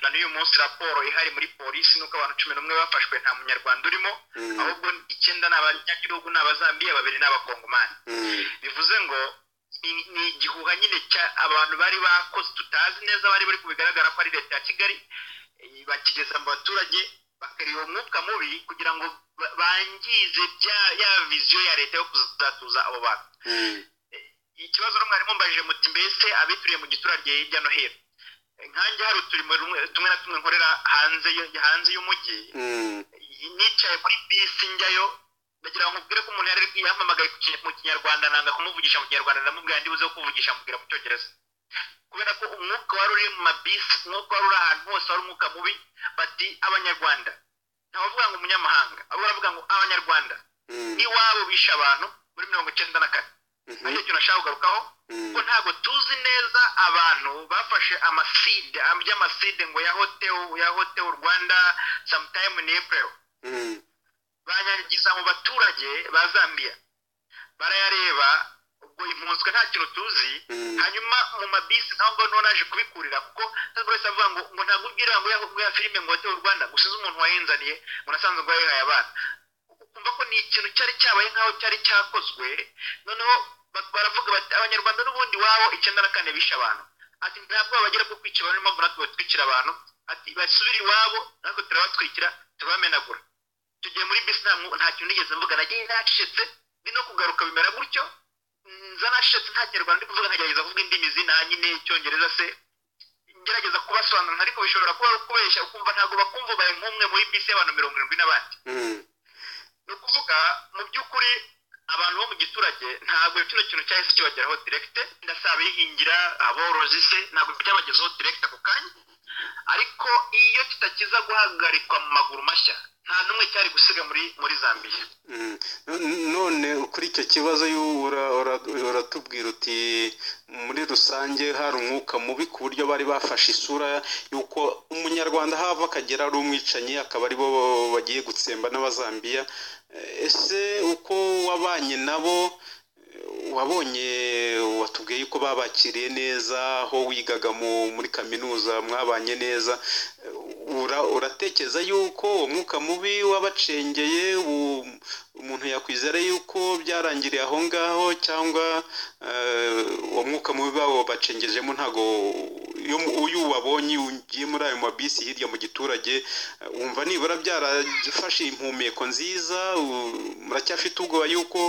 na n'uyu munsi raporo ihari muri polisi ni uko abantu cumi n'umwe bafashwe nta munyarwanda urimo
mm,
ahubwo icyenda ni abanyagihugu ni abazambiya babiri ni abakongomani
mm,
bivuze ngo ni- ni igihuha nyine cya abantu bari bakoze tutazi neza bari bari kubigaragara ko ari leta ya kigali eh, bakigeza mu baturage bakareba umwuka mubi kugira ngo ba- bangize bya- ya viziyo ya leta yo kuzatuza abo bantu
mm,
ikibazo rumwe harimo mbajije muti mbese abituriye mu giturage hirya no hino Eh, nkanjye hari uturimo rumwe- tumwe na tumwe nkorera hanze y- hanze y'umujyi
mm,
nicaye muri bisi njyayo ndagira ngo nkubwire ko umuntu yari yamamagaye ku ki- mu kinyarwanda nanga kumuvugisha mu kinyarwanda ndamubwira ndi buze kuvugisha mubwira mu cyongereza kubera ko umwuka wari uri mu mabisi umwuka wari uri ahantu hose wari umwuka mubi bati abanyarwanda ntabavuga ngo umunyamahanga ahubwo baravuga ngo abanyarwanda
mm,
n'iwabo bishe abantu muri mirongo icyenda na kane aricyo
mhm,
kintu nashaka kugarukaho
mm,
ko ntabwo tuzi neza abantu bafashe amaside y'amaside ngo yahoteho yahoteho rwanda sometime in april
mm,
banyanyagiza mu baturage ba zambia barayareba ubwo impunzwe nta kintu tuzi
mm.
hanyuma mu mabisi naho ngo niho naje kubikurira kuko buri wese avuga ngo ngo ntabwo ubwira ngo ya- ngo ya filime ngo hotel rwanda ngo usize umuntu wayinzaniye ngo nasanze ngo yayihaye abana ukumva ko ni ikintu cyari cyabaye nk'aho cyari cyakozwe noneho ba- baravuga bati abanyarwanda n'ubundi wabo icyenda na kane bishe abantu ati ntabwo bagera bwo kwica abantu niyo mpamvu natwe batwikira abantu ati basubire iwabo natwe turabatwikira turabamenagura tugiye muri bisi nta mwu- nta kintu nigeze mvuga nagiye nacecetse ndi no kugaruka bimera gutyo nza nacecetse nta kinyarwanda ndi kuvuga nkagerageza kuvuga indimi zinahanye icyongereza se ngerageza kubasobanurira ariko bishobora kuba ari ukubeshya ukumva ntabwo bakumva ubaye nk'umwe muri bisi y'abantu mirongo irindwi n'abandi
Mm,
ni ukuvuga mu by'ukuri abantu bo mu giturage ntabwo kino kintu cyahise kibageraho direkite ndasaba bihingira aborozi se ntabwo byabagezeho direkite ako kanya ariko iyo kitakiza guhagarikwa mu maguru mashya nta n'umwe cyari gusiga muri muri zambiya
mm. N- none kuri icyo kibazo y'u- ura- ura- uratubwira uti muri rusange hari umwuka mubi ku buryo bari bafashe isura y'uko umunyarwanda hava akagera ari umwicanyi akaba ari bo bagiye gutsemba n'abazambiya Eh, ese uko wabanye nabo eh, wabonye watubwiye yuko babakiriye neza aho wigaga mu- muri kaminuza mwabanye neza Ura- uratekereza yuko uwo mwuka mubi wabacengeye u- umuntu yakwizera yuko byarangiriye aho ngaho cyangwa eh, uwo mwuka mubi babo bacengejemo ntago iyo mu- uyu wabonye ugiye muri ayo mabisi hirya mu giturage eh, wumva nibura byarafashe impumeko nziza u- muracyafite ubwoba yuko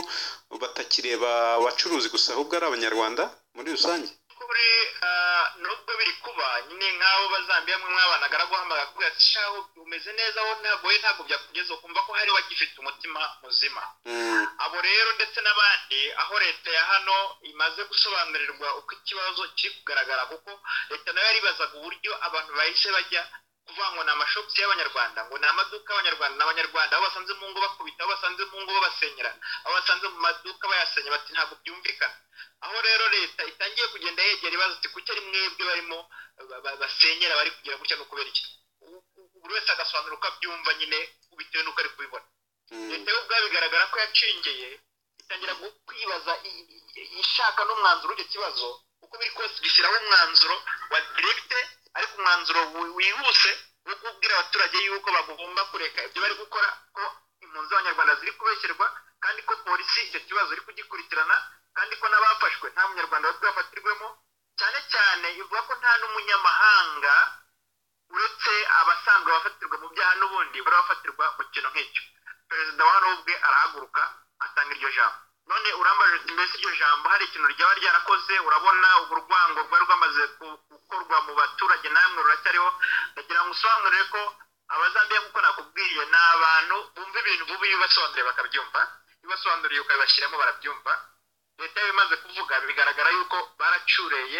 batakireba abacuruzi gusa ahubwo ari abanyarwanda muri rusange
kuba by'ukuri ah, nubwo biri kuba nyine nk'abo bazambiya mwe mwabanaga araguhamagara akubwira ati shaho umeze neza wowe ntabwo wowe ntabwo byakugeza ukumva ko hari wagifite umutima muzima
Mm,
abo rero ndetse n'abandi aho leta ya hano imaze gusobanurirwa uko ikibazo kiri kugaragara kuko leta nayo yaribazaga uburyo abantu bahise bajya kuvuga ngo ni amashopusi y'abanyarwanda ngo ni amaduka y'abanyarwanda ni abanyarwanda aho basanze mu ngo bakubita aho basanze mu ngo babasenyera aho basanze mu maduka bayasenya bati ntabwo byumvikana aho rero leta itangiye kugenda yegera ibibazo ati kuki ari mwebwe barimo ba- ba- basenyera bari kugira gutya no kubera iki U- u- buri wese agasobanura uko abyumva nyine bitewe n'uko ari kubibona
mm,
leta yo ubwayo bigaragara ko yacengeye itangira gu- kwibaza i- i- ishaka n'umwanzuro w'icyo kibazo uko biri kose gishyiraho umwanzuro wa diregite ariko umwanzuro wi- wihuse wo kubwira abaturage yuko bagomba kureka ibyo bari gukora ko impunzi z'abanyarwanda ziri kubeshyerwa kandi ko polisi icyo kibazo iri kugikurikirana kandi ko n'abafashwe nta munyarwanda bari bwafatirwemo cyane cyane ivuga ko nta n'umunyamahanga uretse abasanzwe bafatirwa mu byaha n'ubundi bari bafatirwa mu kintu nk'icyo perezida wa hano ubwe arahaguruka atanga iryo jambo none urambaje uti mbese iryo jambo hari ikintu ryaba ryarakoze urabona urwango rwari rwamaze ku- gukorwa mu baturage namwe ruracyariho ndagira ngo usobanurire ko abazambiya kuko nakubwiye ni abantu bumva ibintu bubi iyo ubasobanuriye bakabyumva iyo ubasobanuriye ukabibashyiramo barabyumva leta yari imaze kuvuga bigaragara yuko baracureye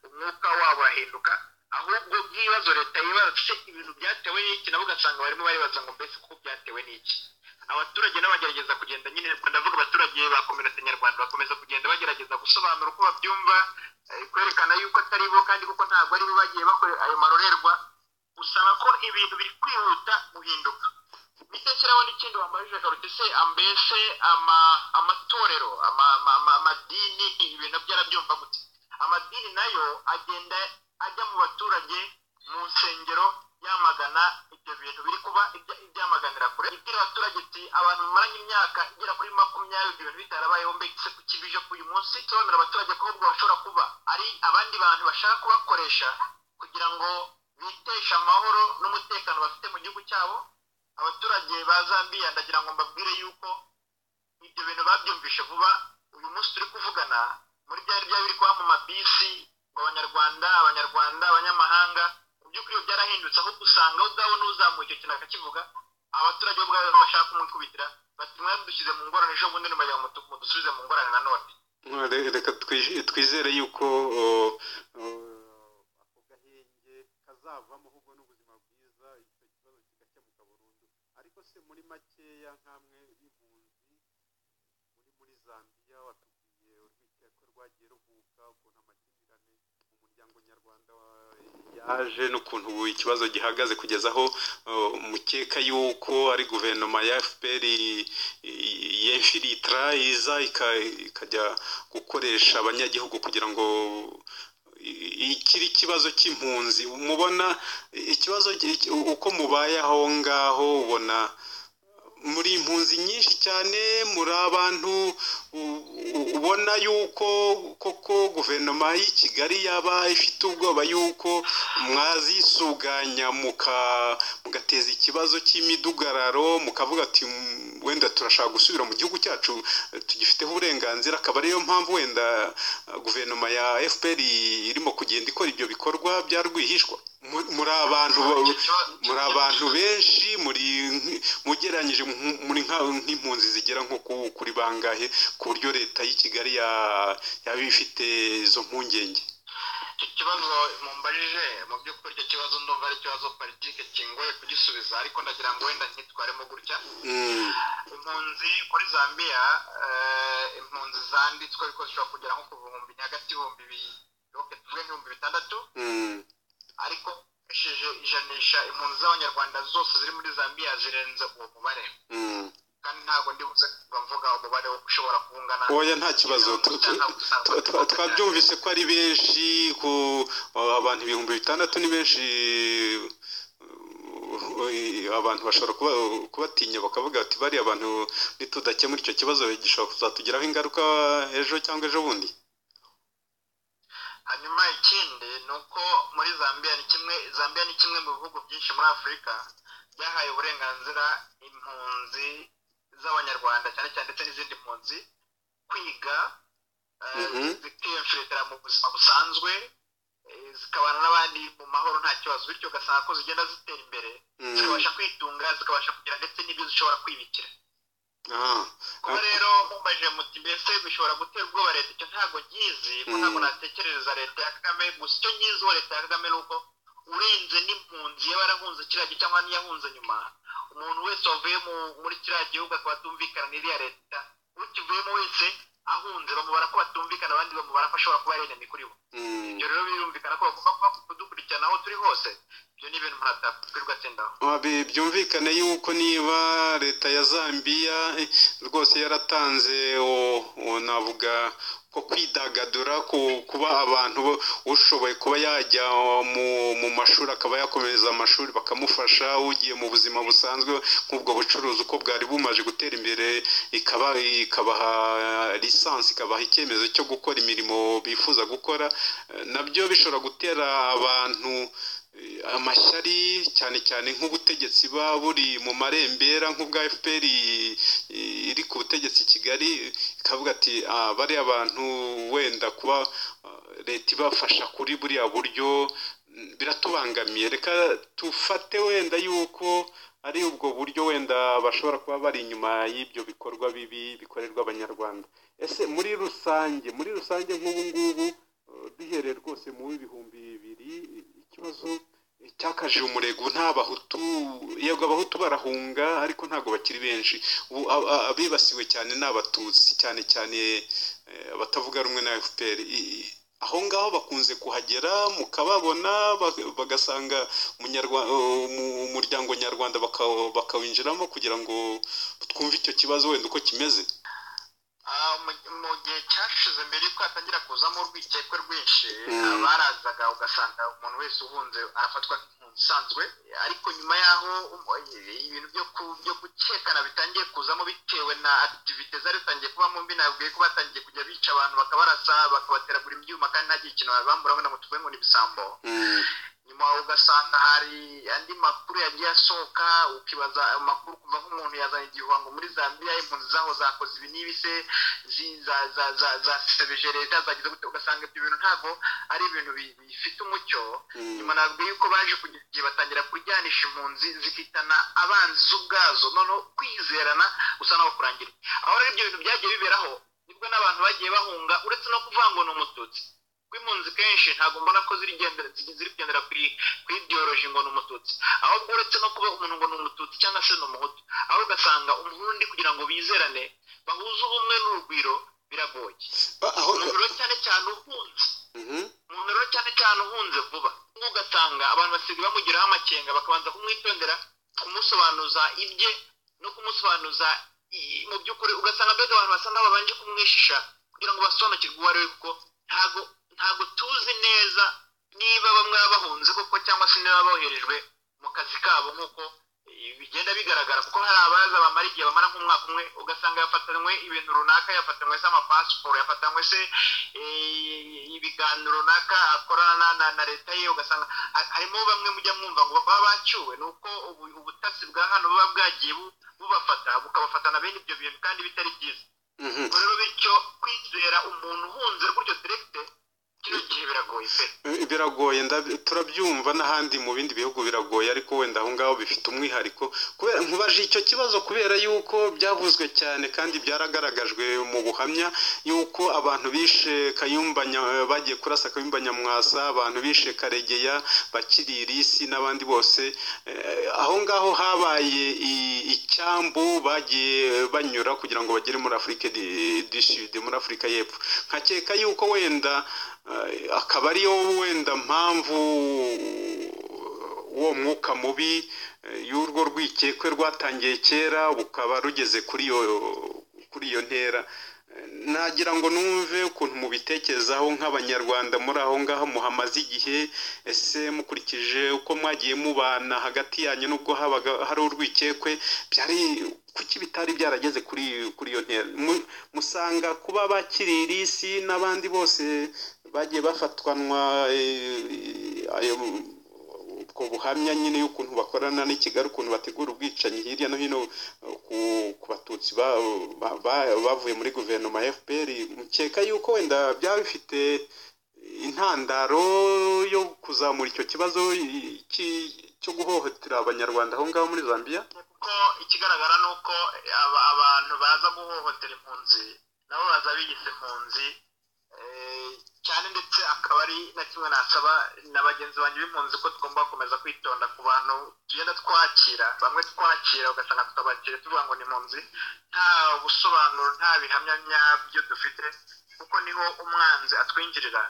umwuka wabo urahinduka ahubwo nk'ibibazo leta yibaza ati ibintu byatewe n'iki nabo ugasanga barimo baribaza ngo mbese kuko byatewe n'iki abaturage nabo bagerageza kugenda nyine ndavuga abaturage ba kominote nyarwanda bakomeza kugenda bagerageza gusobanura uko babyumva eh, kwerekana yuko atari bo kandi kuko ntabwo ari bo bagiye bakora ayo marorerwa usanga ko ibintu biri kwihuta guhinduka bitakiraho n'ikindi wambajije karuta ese ambese ama amatorero ama, ama, ama, amadini ibintu byarabyumva gute amadini nayo agenda ajya mu baturage mu nsengero yamagana ibyo bintu biri kuba ibya- ibyamaganira kure ibwira abaturage iti abantu mumaranye imyaka igera kuri makumyabiri ibyo bintu bitarabayeho mbese kuki bije k'uyu munsi sobanurira abaturage ko ahubwo bashobora kuba ari abandi bantu bashaka kubakoresha kugira ngo biteshe amahoro n'umutekano bafite mu gihugu cyabo abaturage ba zambiya ndagira ngo mbabwire yuko ibyo bintu babyumvishe vuba uyu munsi turi kuvugana muri byari byari biri kuba mu mabisi ngo abanyarwanda abanyarwanda abanyamahanga mu by'ukuri iyo byarahindutse aho usanga wowe ubwawe n'uzamuye icyo kintu akakivuga abaturage bo ubwabo bashaka kumwikubitira bati mwadushyize mu ngorane ejo bundi numajya mudusubize mu ngorane nanone
re- reka twij- twizere yuko o, o, ako gahenge kazavamo ahubwo n'ubuzima bwiza icyo kibazo kigakemuka burundu ariko se muri makeya nk'amwe y'impunzi muri muri zambiya watubwiye urwikekwe rwagiye ruvuka ukuntu amakimbirane mu muryango nyarwanda wa- yaje n'ukuntu ubu ikibazo gihagaze kugeza aho o, mukeka yuko ari guverinoma ya fpr i- i- yemfilitra iza ika- ikajya gukoresha abanyagihugu kugira ngo i- iki ni ikibazo cy'impunzi mubona ikibazo ki- uko mubaye aho ngaho ubona muri impunzi nyinshi cyane muri abantu u- u- ubona yuko koko guverinoma y'i kigali yaba ifite ubwoba yuko mwazisuganya muka- mugateza ikibazo cy'imidugararo mukavuga ati "Mm, wenda turashaka gusubira mu gihugu cyacu eh, tugifiteho uburenganzira akaba ariyo mpamvu wenda eh, guverinoma ya fpr irimo kugenda ikora ibyo bikorwa bya rwihishwa Mu- muri abantu ba- muri abantu benshi muri mugereranyije nk- muri nka- nk'impunzi zigera nko ku- kuri bangahe ku buryo leta y'i kigali ya- yaba ifite izo mpungenge
icyo kibazo mumbajije mu by'ukuri icyo kibazo ndumva ari ikibazo politiki kingoye kugisubiza ariko ndagira ngo wenda nitwaremo gutya
Mm,
impunzi muri zambiya eh, impunzi zanditswe ariko zishobora kugera nko ku bihumbi ni hagati y'ibihumbi bibiri ok tuvuge nk'ibihumbi bitandatu
mm,
ariko ukoresheje ijanisha impunzi z'abanyarwanda zose ziri muri zambiya zirenze uwo mubare
mm.
kandi ntabwo ndi buze kuvuga umubare wo ushobora kungana
oya nta kibazo Tu- tu- twa- twa- twabyumvise ko ari benshi ku abantu ibihumbi bitandatu ni benshi uh, abantu bashobora kuba, kubatinya bakavuga bati bariya abantu nitudakemura icyo kibazo gishobora kuzatugiraho ingaruka ejo cyangwa ejo bundi
hanyuma ikindi ni uko muri zambiya ni kimwe zambiya ni kimwe mu bihugu byinshi muri afurika byahaye uburenganzira impunzi z'abanyarwanda cyane cyane ndetse n'izindi mpunzi kwiga zikiyemferetera mu buzima busanzwe eh, zikabana n'abandi mu mahoro nta kibazo bityo ugasanga ko zigenda zitera imbere
Mm.
zikabasha kwitunga zikabasha kugira ndetse n'ibyo zishobora kwibikira
Ah,
kuba rero mumbaje muti mbese bishobora gutera ubwoba leta icyo ntabwo nyizi ko
Mm.
ntabwo natekereza leta ya kagame gusa icyo nyizi wa leta ya kagame ni uko urenze n'impunzi yaba yarahunze kiriya gihe cyangwa n'iyahunze nyuma umuntu wese wavuye mu- muri kiriya gihugu akaba atumvikana n'iriya leta ukivuyemo wese ahunze bamubara ko batumvikana abandi bamubara ko ashobora kuba ari enemy kuri bo
mm.
ibyo rero birumvikana ko bagomba kuba kudukurikirana aho turi hose ibyo ni ibintu umuntu atakwirirwa atsindaho
Abi- byumvikane yuko niba leta ya zambiya eh, rwose yaratanze o- o, navuga ko kwidagadura ku- kuba abantu bo- ushoboye kuba yajya mu, mu mashuri akaba yakomereza amashuri bakamufasha ugiye mu buzima busanzwe nk'ubwo bucuruzi uko bwari bumaje gutera imbere ikaba ikabaha lisansi ikabaha icyemezo cyo gukora imirimo bifuza gukora eh, nabyo bishobora gutera abantu eh, amashyari cyane cyane nk'ubutegetsi buba buri mu marembera nk'ubwa fpr i- i- iri ku butegetsi i kigali ikavuga ati "Ah, bariya bantu wenda kuba ah, leta ibafasha kuri buriya buryo mm, biratubangamiye reka tufate wenda yuko ari ubwo buryo wenda bashobora kuba bari inyuma y'ibyo bikorwa bibi bikorerwa abanyarwanda ese muri rusange muri rusange nk'ubu ngubu eh, duhereye rwose mu w'ibihumbi bibiri ikibazo cyakaje umurego nta bahutu yego abahutu barahunga ariko ntabwo bakiri benshi ubu a- a- abibasiwe cyane ni abatutsi cyane cyane eh, abatavuga rumwe na fpr I- i- aho ngaho bakunze kuhagera mukababona ba- bagasanga umunyarwa- umu- umuryango nyarwanda baka- bakawinjiramo kugira ngo twumve icyo kibazo wenda uko kimeze
Ah, mu- mu gihe cyashize mbere yuko hatangira kuzamo urwikekwe rwinshi
Mm.
abarazaga ugasanga umuntu wese uhunze arafatwa nk'impunzi isanzwe ariko nyuma y'aho um, ibintu byo ku- byo gukekana bitangiye kuzamo bitewe na akitivite zari zitangiye kubamo mbi nabwiye ko batangiye kujya bica abantu bakabarasa bakabateragura ibyuma kandi nta gihe ikintu babambura ngo tuvuge ngo ni ibisambo
Mm,
nyuma ugasanga hari andi makuru yagiye asohoka ukibaza ayo makuru kuva nk'umuntu yazanye igihuhango muri zambia impunzi zaho zakoze ibi n'ibi se zi- za- za- za- zasebeje leta zagize gute ugasanga ibyo bintu ntabwo ari ibintu bi- bifite umucyo
mm,
nyuma nabwiye yuko baje kugira igihe batangira kuryanisha impunzi zikitana abanzi ubwazo noneho kwizerana gusa naho kurangira aho rero ibyo bintu byagiye biberaho nibwo n'abantu bagiye bahunga uretse no kuvuga ngo ni umututsi kuko impunzi kenshi ntabwo mbona ko ziri gendera- ziri- ziri kugendera ku i- ku idiyoroji ngo ni umututsi ahubwo uretse no kuba umuntu ngo ni umututsi cyangwa se ni umuhutu aho ugasanga umurundi kugira ngo bizerane bahuze ubumwe n'urugwiro biragoye
a- aho
urugwiro cyane cyane ufunze
mhm,
umuntu rero cyane cyane uhunze vuba Nk'ubu ugasanga abantu basigaye bamugiraho amakenga bakabanza kumwitondera kumusobanuza ibye no kumusobanuza i- mu by'ukuri ugasanga mbega abantu basa n'aho babanje kumwishisha kugira ngo basobanukirwe uwo ari we kuko ntago ntago tuzi neza niba bamwe baba bahunze koko cyangwa se niba boherejwe mu kazi kabo nk'uko eh, bigenda bigaragara kuko hari abaza bamara igihe bamara nk'umwaka umwe ugasanga yafatanywe ibintu runaka yafatanywe se amapasiporo yafatanywe se eh, ibiganiro runaka akorana na- na, na leta ye ugasanga ha- harimo bamwe mujya mwumva ngo baba bacyuwe ni uko ubu- ubutasi bwa hano buba bwagiye bu- bubafata bukabafatana bene ibyo bintu kandi bitari byiza
mhm.
Ubwo rero bityo kwizera umuntu uhunze gutyo direkite kino gihe biragoye pe
Eh, biragoye ndab- turabyumva n'ahandi mu bindi bihugu biragoye ariko wenda aho ngaho bifite umwihariko kubera nkubaje icyo kibazo kubera yuko byavuzwe cyane kandi byaragaragajwe mu buhamya yuko abantu bishe kayumba Nya- bagiye kurasa kayumba nyamwasa abantu bishe karegeya bakiri irisi n'abandi bose Eh, aho ngaho habaye i- icyambu bagiye banyura kugira ngo bagere muri afurika di Sud muri afurika y'epfo nkakeka yuko wenda eh, akaba ariyo wenda mpamvu uwo mwuka mubi eh, y'urwo rwikekwe rwatangiye kera bukaba rugeze kuri iyo kuri iyo ntera Eh, nagira ngo numve ukuntu mubitekerezaho nk'abanyarwanda muri aho ngaho muhamaze igihe ese mukurikije uko mwagiye mubana hagati yanyu n'ubwo habaga hari urwikekwe byari kuki bitari byarageze kuri kuri iyo ntera Mu- musanga kuba bakiri irisi n'abandi bose bagiye bafatwanwa eh, ayo ubwo buhamya nyine y'ukuntu bakorana n'ikigali ukuntu bategura ubwicanyi hirya no hino eh, ku, ku batutsi abatutsi ba- ba- ba- bavuye muri guverinoma ya fpr mukeka yuko wenda byaba bifite intandaro yo kuzamura icyo kibazo i- ki- cyo guhohotera abanyarwanda aho ngaho muri zambia
kuko ikigaragara ni uko aba- abantu baza guhohotera impunzi nabo baza biyita impunzi eh, cyane ndetse akaba ari na kimwe nasaba na bagenzi banjye b'impunzi ko tugomba gukomeza kwitonda ku bantu tugenda twakira bamwe twakira ugasanga tutabakira tuvuga ngo ni impunzi nta busobanuro nta bihamya nyabyo dufite kuko niho umwanzi atwinjirira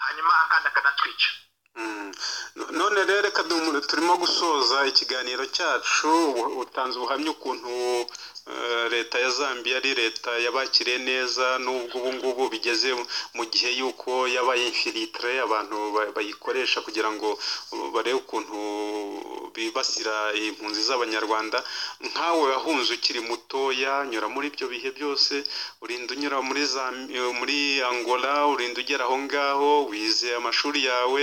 hanyuma akandi akanatwica
Mm. No- none rero reka duhumure, turimo gusoza ikiganiro cyacu u- utanze ubuhamya ukuntu eh, leta ya zambia ari leta yabakiriye neza n'ubwo ubu ngubu bigeze mu gihe y'uko yabaye infilitire abantu ba- bayikoresha kugira ngo uh, barebe ukuntu bibasira impunzi z'abanyarwanda nkawe wahunze ukiri mutoya nyura muri ibyo bihe byose urinda unyura muri Zam- eh, muri angola urinda ugera aho ngaho wize amashuri yawe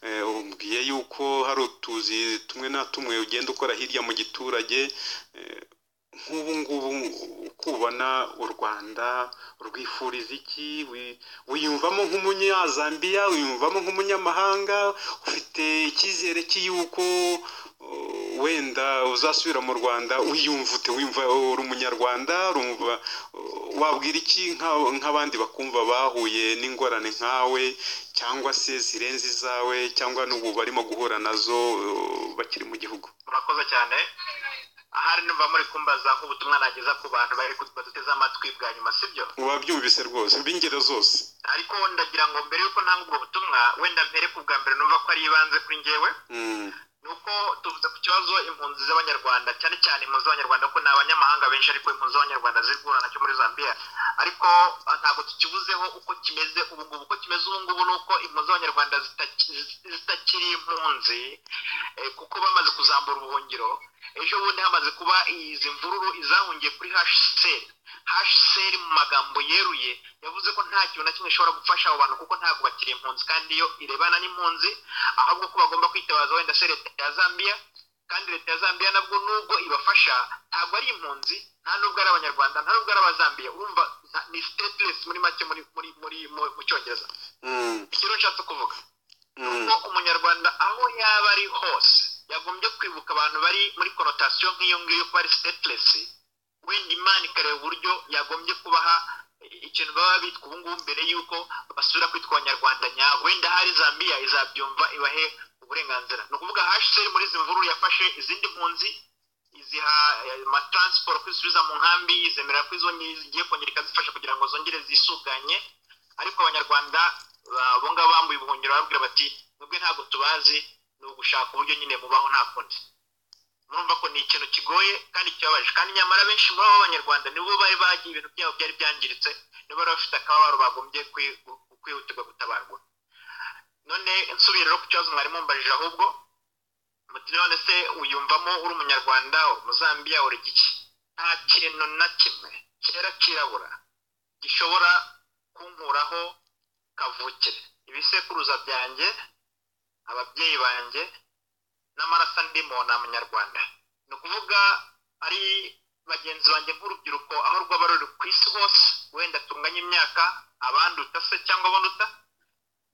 eh, umbwiye yuko hari utuzi tumwe na tumwe ugenda ukora hirya mu giturage eh, nk'ubu ngubu ukubona u rwanda rwifuriza iki Wi- wiyumvamo nk'umunyazambiya wiyumvamo nk'umunyamahanga ufite icyizere cy'iyuko uh, wenda uzasubira mu rwanda wiyumva ute wiyumva uri umunyarwanda urumva uh, wabwira iki nka- nk'abandi bakumva bahuye n'ingorane nkawe cyangwa se zirenze izawe cyangwa n'ubu barimo guhura nazo uh, bakiri mu gihugu
murakoze cyane ahari numva muri kumbaza nk'ubutumwa nageza ku bantu bari ku- baduteze amatwi bwa nyuma sibyo
wabyumvise rwose b'ingero zose
ariko ndagira ngo mbere y'uko ntanga ubwo butumwa wenda mbere ku bwa mbere numva ko ari ibanze kuri njyewe
Mm.
ni uko tuvuze ku kibazo impunzi z'abanyarwanda cyane cyane impunzi z'abanyarwanda ko ni abanyamahanga benshi ariko impunzi z'abanyarwanda ziri guhura nacyo muri zambia ariko ah, ntabwo tukivuzeho uko kimeze ubu ngubu uko kimeze ubu ngubu ni uko impunzi z'abanyarwanda zitaki- zitakiri impunzi eh, kuko bamaze kuzambura ubuhungiro ejo bundi hamaze kuba izi mvururu izahungiye kuri hcr hcr mu magambo yeruye yavuze ko nta kintu na kimwe ishobora gufasha abo bantu kuko ntabwo bakiri impunzi kandi iyo irebana n'impunzi ahubwo ko bagomba kwitabaza wenda se leta ya zambia kandi leta ya zambia nabwo nubwo ibafasha ntabwo ari impunzi nta nubwo ari abanyarwanda nta nubwo ari abazambiya urumva nta- ni stateless muri make muri muri muri mu- mu cyongereza
Mm.
ikiro nshatse kuvuga
Mm.
ko umunyarwanda aho yaba ari hose yagombye kwibuka abantu bari muri konotasiyo nk'iyo ngiyo ko ari stateless wenda imana ikareba uburyo yagombye kubaha ikintu baba bitwa ubu ngubu mbere y'uko basubira kwitwa abanyarwanda nyabo wenda hari zambiya izabyumva ibahe uburenganzira ni ukuvuga hasheri muri izi mvururu yafashe izindi mpunzi iziha eh, amataransiporo kwisubiza mu nkambi izemera ko izo nyi- zigiye kongera ikazifasha kugira ngo zongere zisuganye ariko abanyarwanda ba- bo ngabo bambuye ubuhungiro barabwira bati mwebwe ntabwo tubazi ni ugushaka uburyo nyine mubaho nta kundi murumva ko ni ikintu kigoye kandi kibabaje kandi nyamara benshi muri abo banyarwanda nibo bari bagiye ibintu byabo byari byangiritse nibo bari bafite akababaro bagombye kwi- gu- kwihutirwa gutabarwa none nsubiye rero ku kibazo mwari mumbajije ahubwo muti none se uyumvamo uri umunyarwanda umuzambiya uri giki nta kintu na kimwe cyera kirabura gishobora kunkuraho kavukire ibisekuruza byanjye ababyeyi banjye n'amaraso ndimo ni amanyarwanda ni ukuvuga ari bagenzi banjye nk'urubyiruko aho rwaba ruri ku isi hose wenda tunganya imyaka abanduta se cyangwa abanduta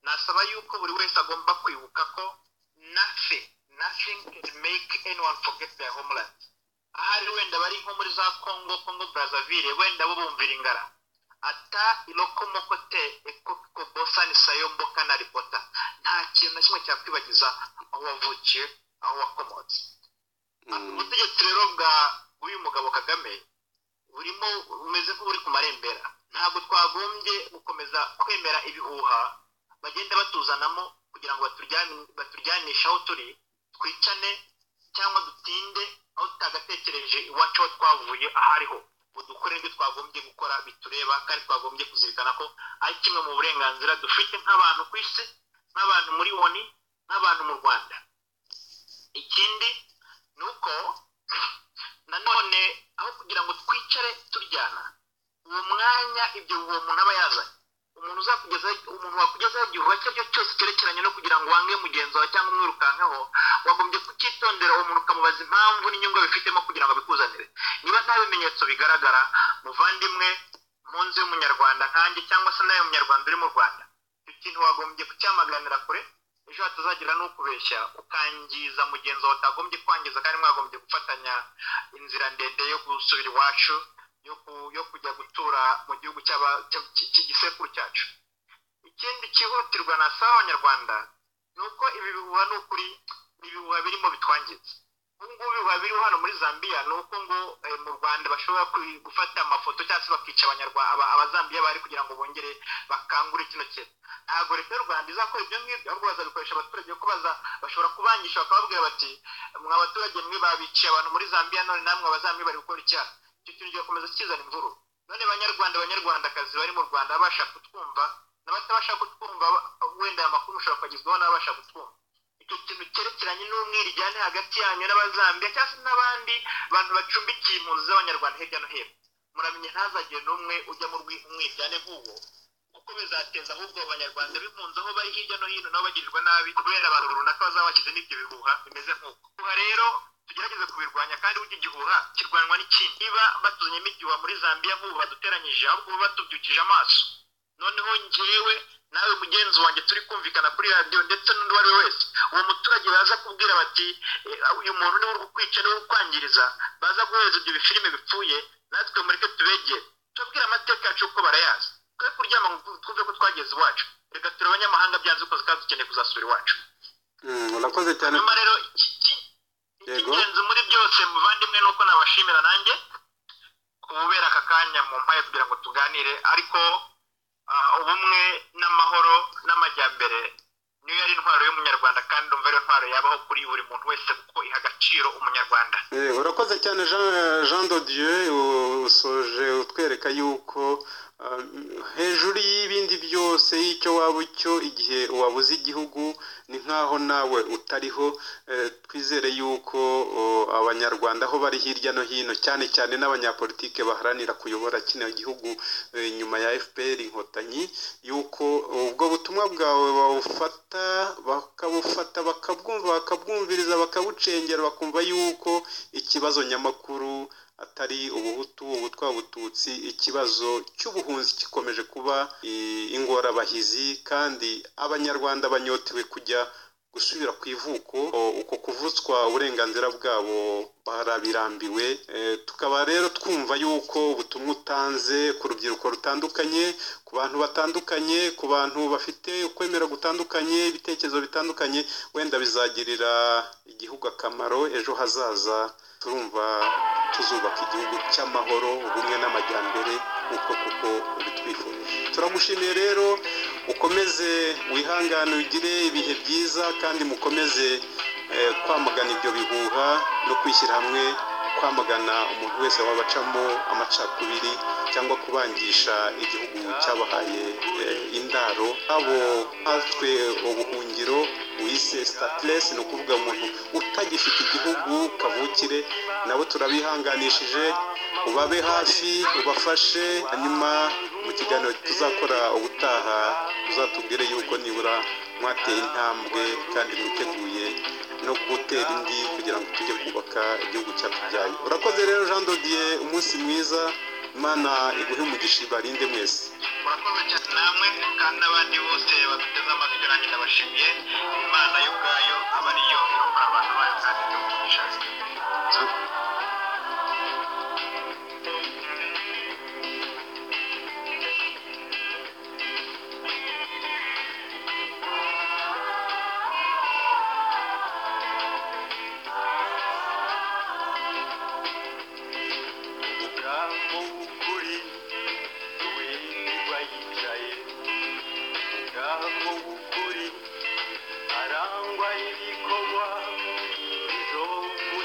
nasaba yuko buri wese agomba kwibuka ko nothing nothing can make anyone forget their homeland ahari wenda bari nko muri za congo congo brazzaville wenda bo bumvira ingara ata ilokomokote ekobosa ni sayombo kana ripota nta kintu na kimwe cyakwibagiza aho wavukiye aho wakomotse
Mm.
ubutegetsi rero bwa bw'uyu mugabo kagame burimo bumeze nk'uburi ku marembera ntabwo twagombye gukomeza kwemera ibihuha bagenda batuzanamo kugira ngo baturjyane- baturyanishe aho turi twicane cyangwa dutinde aho tutagatekereje iwacu aho twavuye ahariho ngo dukore ibyo twagombye gukora bitureba kandi twagombye kuzirikana ko ari kimwe mu burenganzira dufite nk'abantu ku isi nk'abantu muri woni nk'abantu mu rwanda ikindi ni uko nanone aho kugira ngo twicare turyana uwo mwanya ibyo uwo muntu aba yazanye umuntu uzakugeza umuntu wakugezaho igihuha icyo ari cyo cyose cyerekeranye no kugira ngo wange mugenzi wawe cyangwa umwirukankeho wagombye kucyitondera uwo muntu ukamubaza impamvu n'inyungu abifitemo kugira ngo abikuzanire niba nta bimenyetso bigaragara muvandimwe mu nzu y'umunyarwanda nkanjye cyangwa se nawe munyarwanda uri mu rwanda icyo kintu wagombye kucyamaganira kure ejo hatazagira n'ukubeshya ukangiza mugenzi wawe utagombye kwangiza kandi mwagombye gufatanya inzira ndende yo gusubira iwacu yo ku- yo kujya gutura mu gihugu cy'aba- cy- cy- cy'igisekuru cyacu ikindi cyihutirwa na saha abanyarwanda ni uko ibi bihuha ni ukuri ni ibihuha birimo bitwangiza ubu ngubu ibihuha biriho hano muri zambia ni uko ngo eh, mu rwanda bashobora kwi- gufata amafoto cyangwa se bakica abanyarwa- aba- abazambiya bahari kugira ngo bongere bakangure kino kintu ntabwo leta y'u rwanda izakora ibyo ngibyo ahubwo bazabikoresha abaturage kuko baza- bashobora kubangisha bakababwira bati mwa baturage mwe babiciye abantu muri zambia none namwe abazambiya bari gukora icyaha icyo kintu kigakomeza kizana imvuru none banyarwanda banyarwandakazi bari mu rwanda babasha kutwumva n'abatabasha kutwumva ba- wenda aya makuru mushobora kuyagezwaho n'ababasha kutwumva icyo kintu cyerekeranye n'umwirijyane hagati yanyu n'abazambia cyangwa se n'abandi bantu bacumbikiye impunzi z'abanyarwanda hirya no hino muramenye ntazagire n'umwe ujya mu rwi- umwiryane nk'uwo kuko bizateza ahubwo abanyarwanda b'impunzi aho bari hirya no hino nabo bagirirwa nabi kubera abantu runaka bazaba bashyize n'ibyo bihuha bimeze nk'uko Ibihuha rero tugerageze kubirwanya kandi burya igihuha kirwanwa n'ikindi niba batuzanyemo igihuha muri zambia nk'ubu baduteranyije ahubwo baba batubyukije amaso noneho njyewe nawe mugenzi wanjye turi kumvikana kuri radiyo ndetse n'undi uwo ari we wese uwo muturage baza kubwira bati "Eh, uyu muntu niwe uri kukwica niwe uri kukwangiriza baza guhereza ibyo bifilime bipfuye natwe mureke tubegere tubabwire amateka yacu kuko barayazi twe kuryama ngo twumve ko twageze iwacu reka ture abanyamahanga byanze uko kandi dukeneye kuzasura iwacu
Mm, urakoze cyane
nyuma rero iki- iki-
Yego.
icy'ingenzi muri byose muvandimwe ni uko nabashimira nanjye kubera aka kanya mu mpaye kugira ngo tuganire ariko ah, ubumwe n'amahoro n'amajyambere niyo yari intwaro y'umunyarwanda kandi umva ariyo ntwaro yabaho kuri buri muntu wese kuko iha agaciro umunyarwanda
Eh, urakoze cyane Jean- Jean de Dieu u- usoje utwereka yuko ah, hejuru y'ibindi byose y'icyo waba icyo igihe wabuze igihugu ni nk'aho nawe utariho Eh, twizere yuko oh, abanyarwanda aho bari hirya no hino cyane cyane n'abanyapolitike baharanira kuyobora kino gihugu eh, nyuma ya FPR inkotanyi yuko ubwo butumwa bwawe bawufata bakabufata bakabwumva bakabwumviriza bakabucengera bakumva yuko ikibazo nyamakuru atari ubuhutu ubutwa bututsi ikibazo cy'ubuhunzi gikomeje kuba eh, ingorabahizi kandi abanyarwanda banyotewe kujya gusubira ku ivuko o- uko kuvutswa uburenganzira bwabo barabirambiwe Eh, tukaba rero twumva yuko ubutumwa utanze ku rubyiruko rutandukanye ku bantu batandukanye ku bantu bafite ukwemera gutandukanye ibitekerezo bitandukanye wenda bizagirira igihugu akamaro ejo hazaza turumva tuzubaka igihugu cy'amahoro ubumwe n'amajyambere uko kuko ubitwifurije turagushimiye rero ukomeze wihangane ugire ibihe byiza kandi mukomeze eh, kwamagana ibyo bihuha no kwishyira hamwe kwamagana umuntu wese waba acamo amacakubiri cyangwa kubangisha igihugu cyabahaye eh, indaro abo nkatwe ubuhungiro wise statless ni ukuvuga umuntu utagifite igihugu kavukire nabo turabihanganishije ubabe hafi ubafashe hanyuma mu kiganiro tuzakora ubutaha uzatubwire yuko nibura mwateye intambwe kandi mwiteguye no gutera indi kugira ngo tujye kubaka igihugu cyatubyaye urakoze rero jean dodier umunsi mwiza imana iguhe umugisha ibarinde mwese
murakoze cyane namwe kandi n'abandi bose baduteze amatwi nanjye ndabashimiye imana yo ubwayo aba ariyo irokora abantu bayo kandi ikabagisha
Ubwabo w'ukuri uwimba yicaye ubwabo w'ukuri arangwa n'ibikorwa izo mu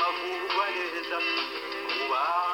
neza kubaho